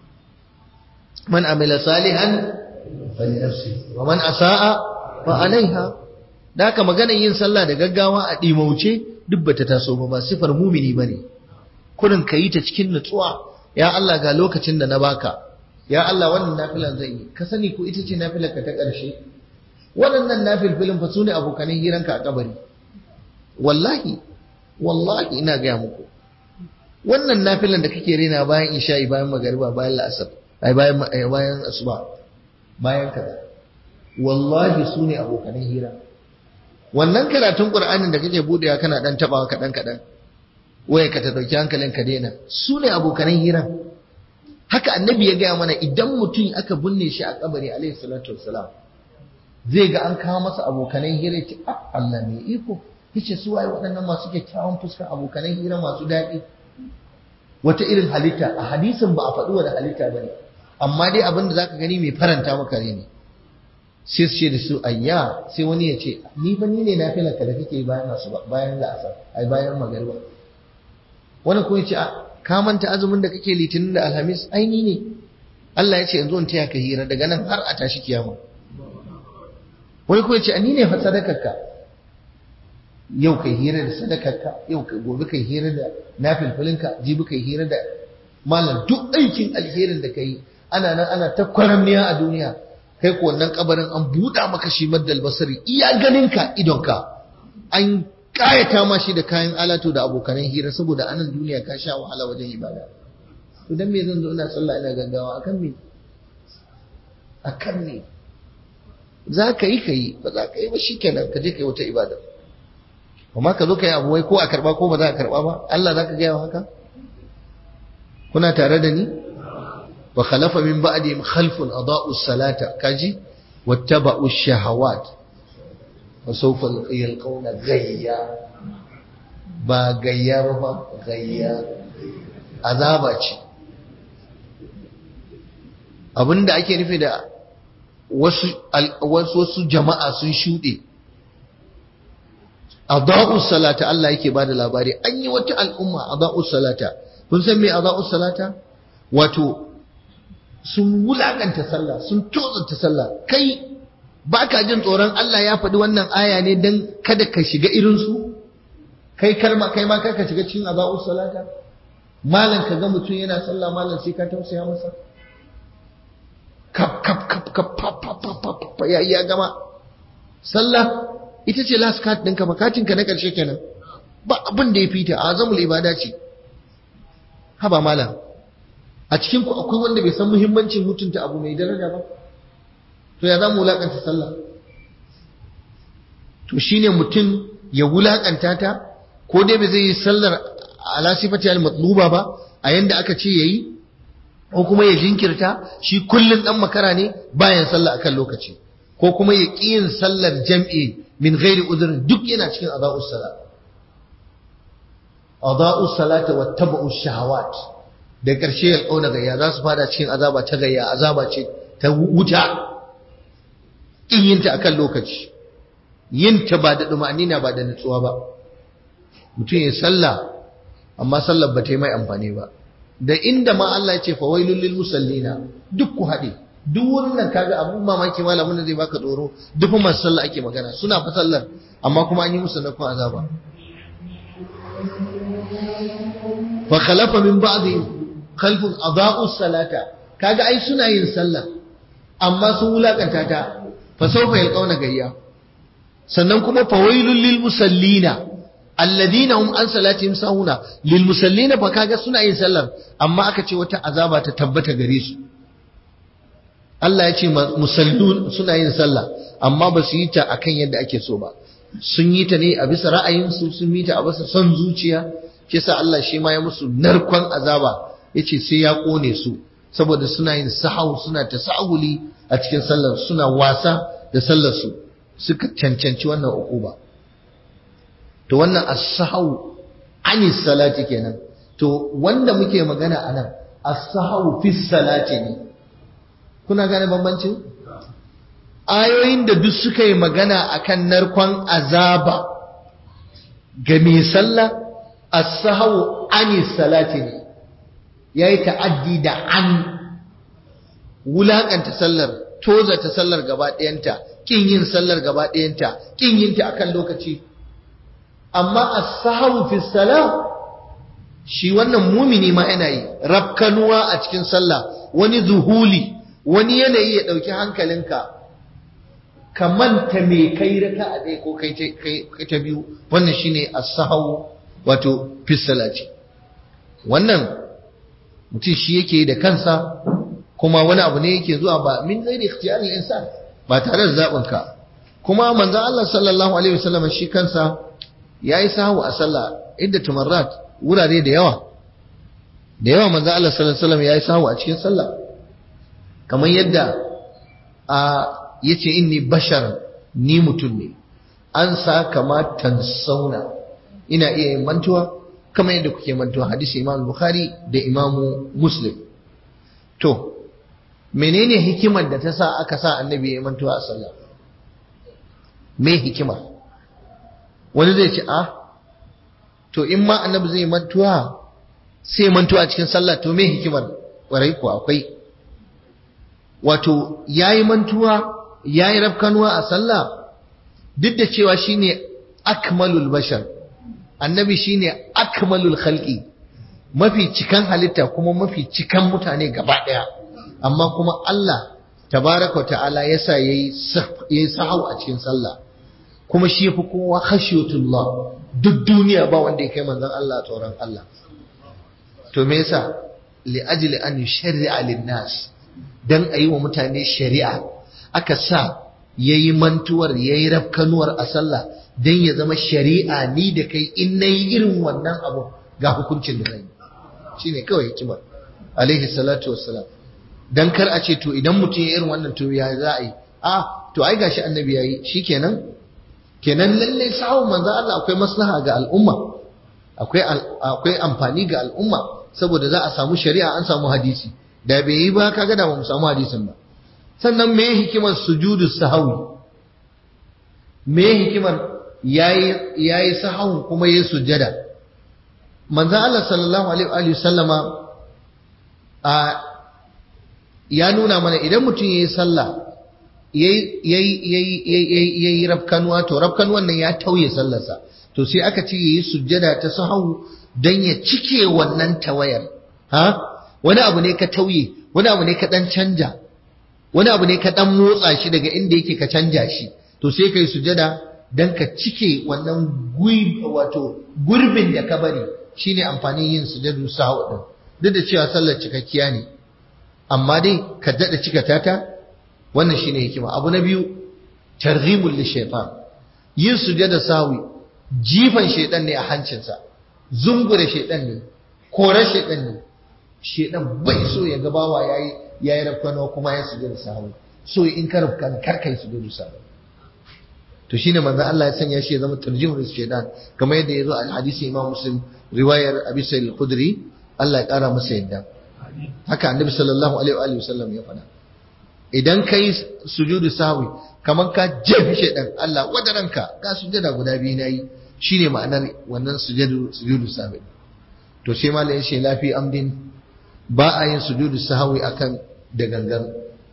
man amila salihan fali nafsi wa man asaa fa alaiha da haka maganar yin sallah da gaggawa a dimauce duk bata taso ba ba sifar mumini bane kurin ka yi ta cikin nutsuwa ya Allah ga lokacin da na baka ya Allah wannan nafilan zan yi ka sani ko ita ce nafilar ka ta ƙarshe waɗannan nafilfilin fa sune abokanan hiranka a kabari wallahi wallahi ina gaya muku wannan nafilan da kake rena bayan isha'i bayan magariba bayan la'asar ai bayan bayan asuba bayan kaza wallahi sune abokanan hira wannan karatun qur'anin da kake budewa kana dan tabawa kadan kadan waye ka ta dauki hankalin ka daina su ne abokanan hira haka annabi ya gaya mana idan mutum aka binne shi a kabari alaihi salatu wassalam zai ga an kawo masa abokanan hira ce ah Allah mai iko yace su waye waɗannan masu kyakkyawan fuskar abokanan hira masu daɗi wata irin halitta a hadisin ba a faɗi wani halitta bane amma dai abin da zaka gani mai faranta maka ne sai su ce da su ayya sai wani ya ce ni fa ni ne na filanka da kake bayan asuba bayan la'asar ai bayan magariba wani kuma ya ce ka manta azumin da kake litinin da alhamis aini ne Allah ya ce yanzu in taya ka hira daga nan har a tashi kiyama wani kuma ya ce ni ne fa sadakarka yau kai hira da sadakarka yau kai gobe kai hira da nafilfilinka jibi kai hira da malam duk aikin alherin da kai ana nan ana ta kwaramniya a duniya kai ko wannan kabarin an buɗa maka shi maddal basari iya ganinka idonka an kayata ma shi da kayan alatu da abokanan hira saboda anan duniya ka sha wahala wajen ibada to dan me zan zo ina sallah ina gaggawa akan me akan ne za ka yi ka yi ba za ka yi ba shi kenan ka je ka yi wata ibada amma ka zo ka yi abu wai ko a karba ko ba za a karba ba Allah za ka gaya haka kuna tare da ni wa khalafa min ba'dihim khalfun adaa'u salata kaji wattaba'u shahawat wa sawfa yalqawna ghayya ba gayya ba ba gayya azaba ce abinda ake nufi da wasu wasu jama'a sun shuɗe adaa'u salata Allah yake bada labari an yi wata al'umma adaa'u salata kun san me adaa'u salata wato sun wulakanta sallah sun tozanta sallah kai baka jin tsoron Allah ya faɗi wannan aya ne dan kada ka shiga irin su kai karma kai ma ka shiga cikin adaa'u salata malam ka ga mutum yana sallah malam sai ka tausaya masa kap kap kap kap pap pap pap pap ya ya gama sallah ita ce last card ɗinka makatinka na ƙarshe kenan ba abin da ya fita azamul ibada ce haba malam a cikin ku akwai wanda bai san muhimmancin mutunta abu mai daraja ba to ya zamu wulakanta sallah to shine mutum ya wulakanta ta ko dai bai zai yi sallar ala sifati al matluba ba a yanda aka ce yayi ko kuma ya jinkirta shi kullun dan makara ne bayan sallah akan lokaci ko kuma ya ƙi yin sallar jam'i min ghairi udhrin duk yana cikin adha'us salat adha'us salata wattaba'u shahawat da ƙarshe ya kauna gayya za su fada cikin azaba ta gayya azaba ce ta wuta in yin ta akan lokaci yin ta ba da dumanina ba da nutsuwa ba mutum ya sallah amma sallar ba ta yi mai amfani ba da inda ma Allah ya ce fa wailul lil musallina duk ku haɗe duk wurin nan kaga abun mamaki malamin da zai baka tsoro duk masu sallah ake magana suna fa sallar amma kuma an yi musu nakon azaba fa khalafa min ba'dihim khalfun adaa'u salata kaga ai suna yin sallah amma sun wulakanta ta fa sawfa yalqauna gayya sannan kuma fa wailul lil musallina alladhina hum an salatihim sahuna lil musallina fa kaga suna yin sallar amma aka ce wata azaba ta tabbata gare su Allah ya ce musallun suna yin sallah amma ba su yi ta akan yadda ake so ba sun yi ta ne a bisa ra'ayinsu sun yi ta a bisa son zuciya shi sa Allah shi ma ya musu narkon azaba yace sai ya kone su saboda suna yin sahau suna ta sahuli a cikin sallar suna wasa da sallar su suka cancanci wannan ukuba to wannan as-sahau anis salati kenan to wanda muke magana anan as-sahau fi salati ne kuna gane bambancin ayoyin da duk suka yi magana akan narkon azaba ga mai sallah as-sahau ani salati ne yayi ta'addi da an wulakanta sallar toza ta sallar gaba ɗayanta kin yin sallar gaba ɗayanta kin yin ta akan lokaci amma as-sahau fi salah shi wannan mumini ma yana yi rafkanuwa a cikin sallah wani zuhuli wani yanayi ya ɗauki hankalinka ka manta me kai raka a ɗaya ko kai ta biyu wannan shine as-sahau wato fisalaci wannan mutum shi yake da kansa kuma wani abu ne yake zuwa ba min ghairi ikhtiyaril insan ba tare da zaɓin ka kuma manzon Allah sallallahu alaihi wasallam shi kansa yayi sahu a sallah idda tumarrat wurare da yawa da yawa manzon Allah sallallahu alaihi wasallam yayi sahu a cikin sallah kamar yadda a yace inni bashar ni mutum ne an sa kama tansauna ina iya yin mantuwa kamar yadda kuke mantuwa hadisi imam bukhari da imamu muslim to menene hikimar da ta sa aka sa annabi ya mantuwa a sallah me hikimar wani zai ce a to in ma annabi zai mantuwa sai mantuwa a cikin sallah to me hikimar kwarai ko akwai wato yayi mantuwa yayi rafkanuwa a sallah duk da cewa shine akmalul bashar annabi shine akmalul khalqi mafi cikan halitta kuma mafi cikan mutane gaba daya amma kuma Allah tabaraka ta'ala yasa yayi yayi sahau a cikin sallah kuma shi yafi kowa khashiyatullah duk duniya ba wanda ya kai manzon Allah tsoron Allah to me yasa li ajli an yusharri'a lin-nas dan a yi wa mutane shari'a aka sa ya yi mantuwar ya yi rafkanuwar a sallah don ya zama shari'a ni da kai in na yi irin wannan abu ga hukuncin da zan yi shi ne kawai hikimar alaihi salatu wassalam dan kar a ce to idan mutum ya irin wannan to ya za a yi a to ai gashi annabi ya yi shi kenan kenan lallai sahun manzo Allah akwai maslaha ga al'umma akwai akwai amfani ga al'umma saboda za a samu shari'a an samu hadisi da bai yi ba kaga da ba mu samu hadisin ba sannan me hikimar sujudu sahawi me hikimar yayi yayi sahawun kuma yayi sujjada manzo Allah sallallahu alaihi wa sallama a ya nuna mana idan mutum yayi sallah yayi yayi yayi yayi yayi rafkanuwa to rafkanuwan nan ya tauye sallarsa to sai aka ce yayi sujjada ta sahawu dan ya cike wannan tawayar ha wani abu ne ka tauye wani abu ne ka dan canja wani abu ne ka dan motsa shi daga inda yake ka canja shi to sai kai sujada dan ka cike wannan wato gurbin da ka bari shine amfanin yin sujadu sahau din duk da cewa sallar cikakkiya ne amma dai ka dada cika tata wannan shine hikima abu na biyu targhimul lishaytan yin sujada sahwi jifan shaytan ne a hancinsa zungure shaytan ne kore shaytan ne shaytan bai so ya ga bawa yayi yayi rafkano kuma ya sujada sahwi so in ka rafkan kar kai sujadu sahwi to shine manzo Allah ya sanya shi ya zama tarjimul shaytan kamar yadda yazo a hadisi Imam Muslim riwayar Abi Sa'id al-Khudri Allah ya kara masa yadda haka Annabi sallallahu alaihi wa sallam ya faɗa idan kai sujudu sahwi kamar ka jefi shaytan Allah wadaranka ka sujada guda biyu nayi shine ma'anar wannan sujudu sujudu sahwi to sai malai yace lafi amdin ba a yin sujudu sahwi akan da gangan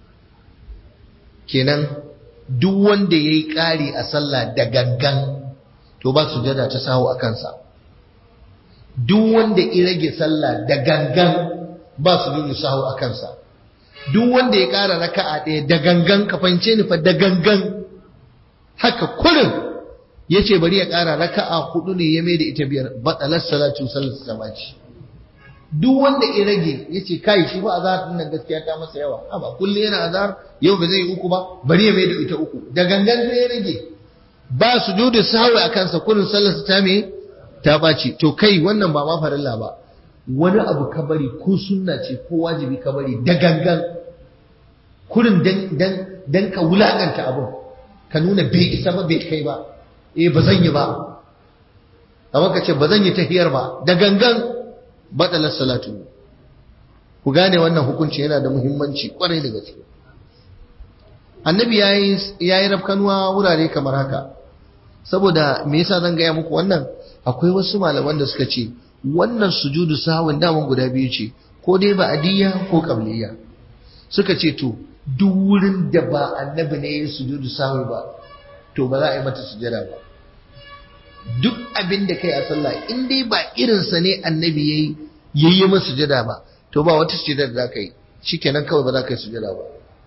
kenan duk wanda ya yi ƙari a sallah da gangan to ba su jada ta sahu a kansa duk wanda ya rage sallah da gangan ba su jada sahu a kansa duk wanda ya ƙara raka'a ɗaya da gangan ka fahimce ni fa da gangan haka kurin ya ce bari ya ƙara raka'a hudu ne ya mai da ita biyar batsalar salatu sallar samaci duk wanda ya rage ya ce kai shi ba azhar din nan gaskiya ta masa yawa amma kullum yana azhar yau ba zai uku ba bari ya mai da ita uku da gangan sai ya rage ba sujudu sahwi a kansa kullun sallar ta me ta baci to kai wannan ba ma farilla ba wani abu ka bari ko sunna ce ko wajibi ka bari da gangan kurin dan dan dan ka wulakanta abun ka nuna bai isa ba bai kai ba eh ba zan yi ba amma ka ce ba zan yi tahiyar ba da gangan baɗalar salatu ku gane wannan hukunci yana da muhimmanci kwarai da gaske annabi ya yi rafkanuwa wurare kamar haka saboda me yasa zan gaya muku wannan akwai wasu malaman da suka ce wannan sujudu sahawin daman guda biyu ce ko dai ba adiyya ko qabliya suka ce to duk wurin da ba annabi ne ya sujudu sahwi ba to ba za a yi mata sujada ba duk abin da kai a sallah in dai ba irinsa ne annabi yayi yayi masa sujada ba to ba wata sujada da zaka yi shikenan kawai ba za ka yi sujada ba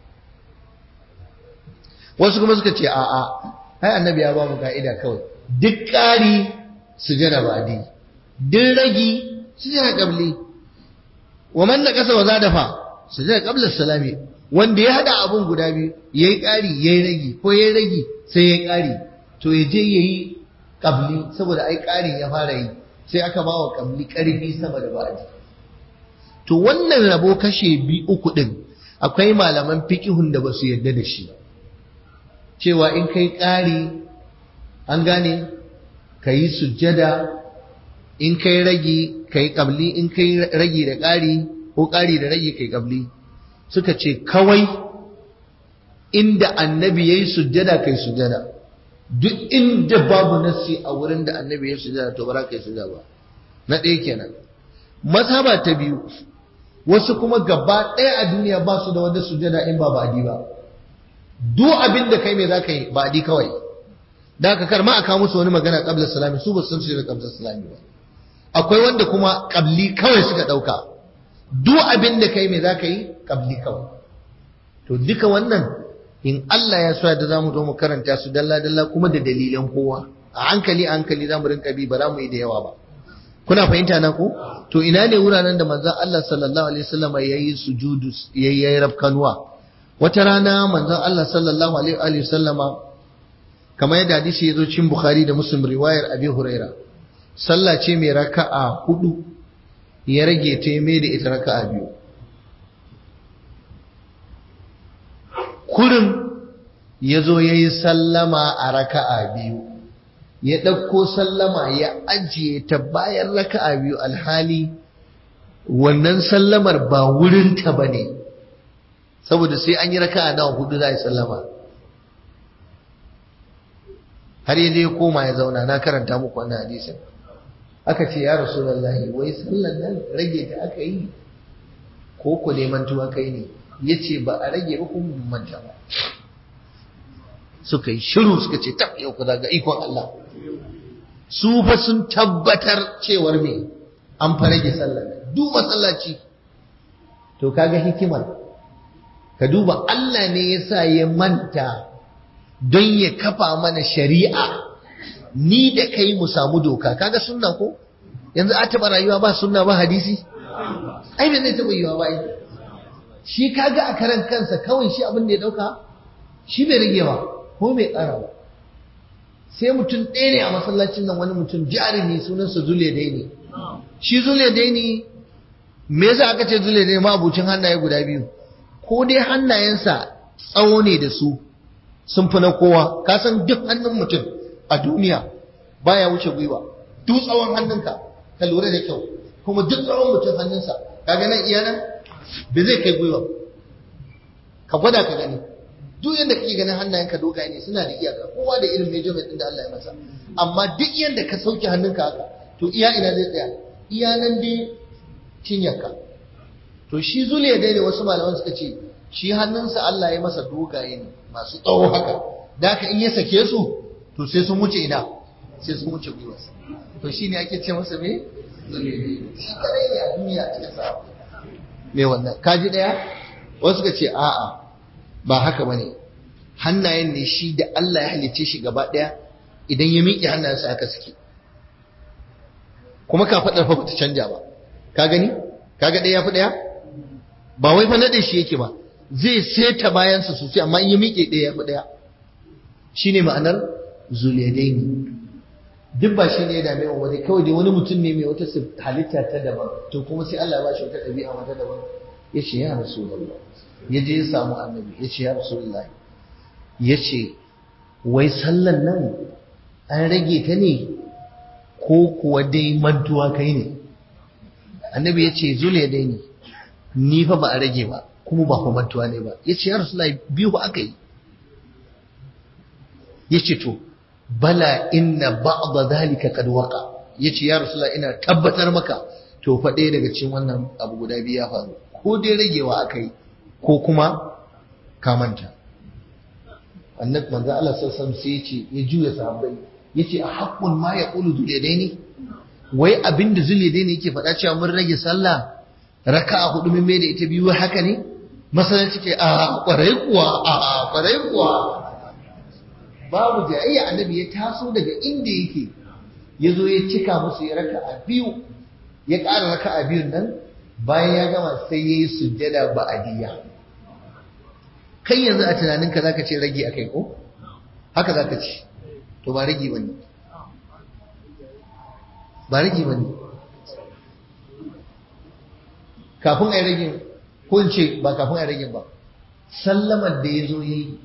wasu kuma suka ce a'a ai annabi ya ba mu ka'ida kawai duk ƙari sujada ba di duk ragi sujada qabli wa man naqasa wa zada fa sujada qabla salami wanda ya hada abun guda biyu yayi ƙari yayi ragi ko yayi ragi sai yayi ƙari to ya je yayi kabli saboda ai ƙarin ya fara yi sai aka ba wa kabli ƙarfi sama da ba'adi to wannan rabo kashe bi uku ɗin akwai malaman fiƙihun da ba su yarda da shi cewa in kai ƙari an gane ka yi sujjada in kai ragi ka yi kabli in kai ragi da ƙari ko ƙari da ragi kai kabli suka ce kawai inda annabi ya yi sujjada kai sujjada duk inda babu nassi a wurin da annabi ya sujada to ba za ka yi sujada ba na ɗaya kenan mazhaba ta biyu wasu kuma gaba ɗaya a duniya ba su da wanda sujada in ba ba'adi ba duk abin da kai mai za ka yi ba'adi kawai da ka karma a kawo musu wani magana qabla salami su ba su san su da qabla salami ba akwai wanda kuma qabli kawai suka ɗauka duk abin da kai mai za ka yi qabli kawai to duka wannan in Allah ya so da zamu zo mu karanta su dalla dalla kuma da dalilan kowa a hankali a hankali zamu rinka bi ba za mu yi da yawa ba kuna fahimta na ko to ina ne wuraren da manzon Allah sallallahu alaihi wasallam yayi sujudu yayi rafkanuwa wata rana manzon Allah sallallahu alaihi wasallama kamar yadda hadisi yazo cikin Bukhari da Muslim riwayar Abi Huraira sallah ce mai raka'a hudu ya rage ta mai da ita raka'a biyu kurin yazo yayi sallama a raka'a biyu ya ɗauko sallama ya ajiye ta bayan raka'a biyu alhali wannan sallamar ba wurinta ba ne saboda sai an yi raka'a nawa hudu za a yi sallama har yaje ya koma ya zauna na karanta muku wannan hadisin aka ce ya rasulullahi wai sallan nan rage ta aka yi ko ku neman tuwa kai ne ya ce ba a rage ba kuma manta ba suka yi shiru suka ce tab yau ku ga ikon Allah su fa sun tabbatar cewar me an fa rage sallar duk masallaci to kaga hikimar ka duba Allah ne yasa ya manta don ya kafa mana shari'a ni da kai mu samu doka kaga sunna ko yanzu a taba rayuwa ba sunna ba hadisi ai bai zai taba yiwa ba shi kaga a karan kansa kawai shi abin da ya dauka shi bai rage ba ko bai ƙara ba sai mutum ɗaya ne a masallacin nan wani mutum jarumi sunansa zule dai ne shi zule dai ne me yasa aka ce zule dai ma abucin hannaye guda biyu ko dai hannayensa tsawo ne da su sun fi na kowa ka san duk hannun mutum a duniya baya wuce gwiwa duk tsawon hannunka ka lura da kyau kuma duk tsawon mutum hannunsa kaga nan iya nan ba zai kai gwiwa ka gwada ka gani duk yadda kake ganin hannayenka dogaye ne suna da iyaka kowa da irin measurement din da Allah ya masa amma duk yadda ka sauke hannunka haka to iya ina zai tsaya iya nan dai cinyarka to shi zuliya dai ne wasu malaman suka ce shi hannunsa Allah ya masa dogaye ne masu tsawo haka da haka in ya sake su to sai sun wuce ina sai sun wuce gwiwa to shi ne ake ce masa me shi kadai ne a duniya cikin sa me wannan kaji daya wasu suka ce a'a ba haka bane hannayen ne shi da Allah ya halicce shi gaba daya idan ya miƙe hannayensa haka suke kuma ka faɗar fa bata canja ba ka gani kaga ɗaya ya fi ɗaya ba wai fa naɗe shi yake ba zai seta bayansa sosai amma in ya miƙe ɗaya ya fi ɗaya shine ma'anar zuliyadaini duk ba shi ne ya dame wa wani kawai dai wani mutum ne mai wata halitta ta daban to kuma sai Allah ya ba shi wata ɗabi'a wata daban ya ce ya rasulullah ya je ya samu annabi ya ce ya rasulullah ya ce wai sallan nan an rage ta ne ko kuwa dai mantuwa kai ne annabi ya ce zule dai ne ni fa ba a rage ba kuma ba kuma mantuwa ne ba ya ce ya rasulullah biyu aka yi ya ce to bala inna ba'da zalika kad waqa ya ce ya rasulullah ina tabbatar maka to fa ɗaya daga cikin wannan abu guda biyu ya faru ko dai ragewa aka yi ko kuma ka manta annabi manzo Allah sallallahu alaihi wasallam sai ya ce ya juya sahabbai yace a haqqun ma yaqulu zuliyadaini wai abinda zuliyadaini yake faɗa cewa mun rage sallah raka'a hudu mun mai da ita biyu haka ne masallaci ce a kwarai kuwa a kwarai kuwa babu jayayya annabi ya taso daga inda yake ya zo ya cika musu ya raka'a biyu ya ƙara raka'a biyun nan bayan ya gama sai ya yi sujjada ba'adiyya kai yanzu a tunaninka zaka ce rage akai ko haka zaka ce to ba rage bane ba rage bane kafin ai rage ko in ce ba kafin ai rage ba sallamar da ya zo ya yi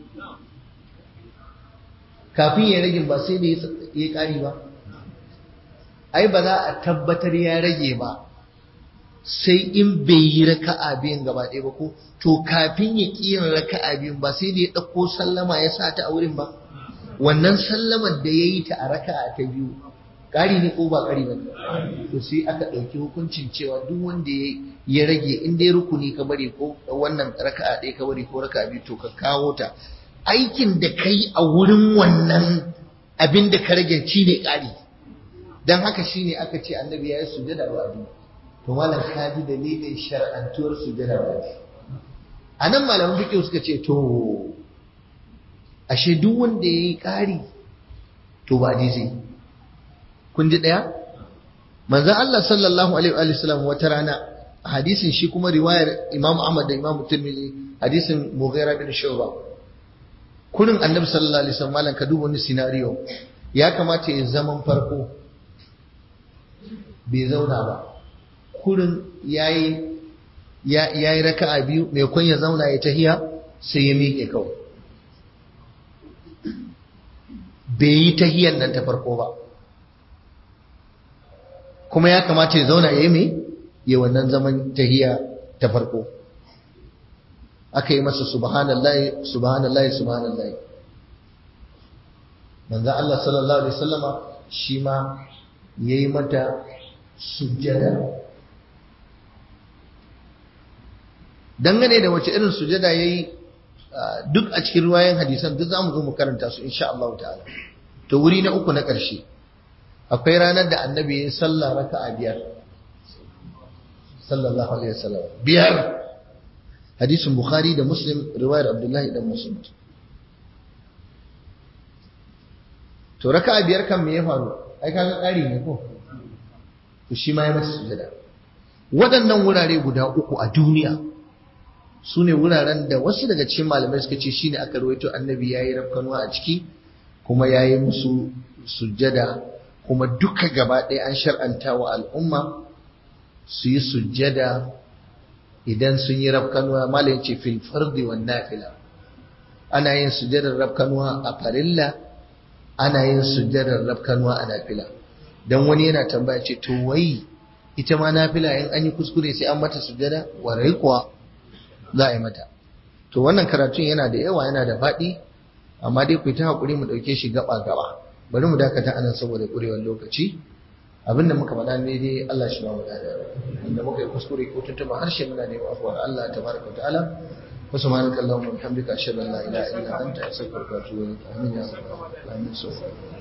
kafin ya rage ba sai da ya yi ƙari ba ai ba za a tabbatar ya rage ba sai in bai yi raka'a biyun gaba ɗaya ba ko to kafin ya ƙi yin raka'a biyun ba sai da ya ɗauko sallama ya sa ta a wurin ba wannan sallamar da ya yi ta a raka'a ta biyu ƙari ne ko ba ƙari ba to sai aka ɗauki hukuncin cewa duk wanda ya rage in dai rukuni ka bari ko wannan raka'a ɗaya ka bari ko raka'a biyu to ka kawo ta aikin da ka yi a wurin wannan abin da ka rage shi ne ƙari don haka shi ne aka ce annabi ya yi sujada ba biyu to malam ka ji dalilin shar'antuwar sujada ba a nan malaman fiqh suka ce to ashe duk wanda yayi ƙari to ba zai kun ji daya manzon Allah sallallahu alaihi wa sallam wata rana hadisin shi kuma riwayar Imam Ahmad da Imam Tirmidhi hadisin Mughira bin Shu'ba kurin Annabi sallallahu alaihi wasallam malan ka duba wani scenario ya kamata ya zaman farko bai zauna ba kurin yayi ya yayi raka'a biyu mai kun ya zauna ya tahiya sai ya miƙe kawai bai yi tahiyan nan ta farko ba kuma ya kamata ya zauna ya yi mai ya wannan zaman tahiya ta farko aka yi masa subhanallahi subhanallahi subhanallahi manzo Allah sallallahu alaihi wasallama shi ma yayi mata sujjada dangane da wace irin sujjada yayi duk a cikin ruwayan hadisan duk zamu zo mu karanta su insha Allah ta'ala to wuri na uku na ƙarshe akwai ranar da annabi ya sallah raka'a biyar sallallahu alaihi wasallam biyar hadisin bukhari da muslim riwayar abdullahi dan muslim to raka'a biyar kan me ya faru ai kaga ƙari ne ko to shi ma ya masa sujada waɗannan wurare guda uku a duniya su ne wuraren da wasu daga cikin malamai suka ce shine aka rawaito annabi yayi rafkanuwa a ciki kuma yayi musu sujjada kuma duka gaba ɗaya an shar'anta wa al'umma su yi sujjada idan sun yi rafkanuwa malam ce fil fardi wan nafila ana yin sujjadar rafkanuwa a farilla ana yin sujjadar rafkanuwa a nafila dan wani yana tambaya ce to wai ita ma nafila in an yi kuskure sai an mata sujjada warai kuwa za a yi mata to wannan karatun yana da yawa yana da faɗi amma dai ku yi ta haƙuri mu ɗauke shi gaba gaba bari mu dakata anan saboda ƙurewar lokaci abinda muka faɗa ne dai Allah shi ba mu dada inda muka yi kuskure ko tuntuɓa harshe muna neman afuwar Allah tabaraka wa ta'ala wa subhanaka allahumma wa bihamdika ashhadu an la ilaha illa anta astaghfiruka wa atubu ilaik amin ya rabbal alamin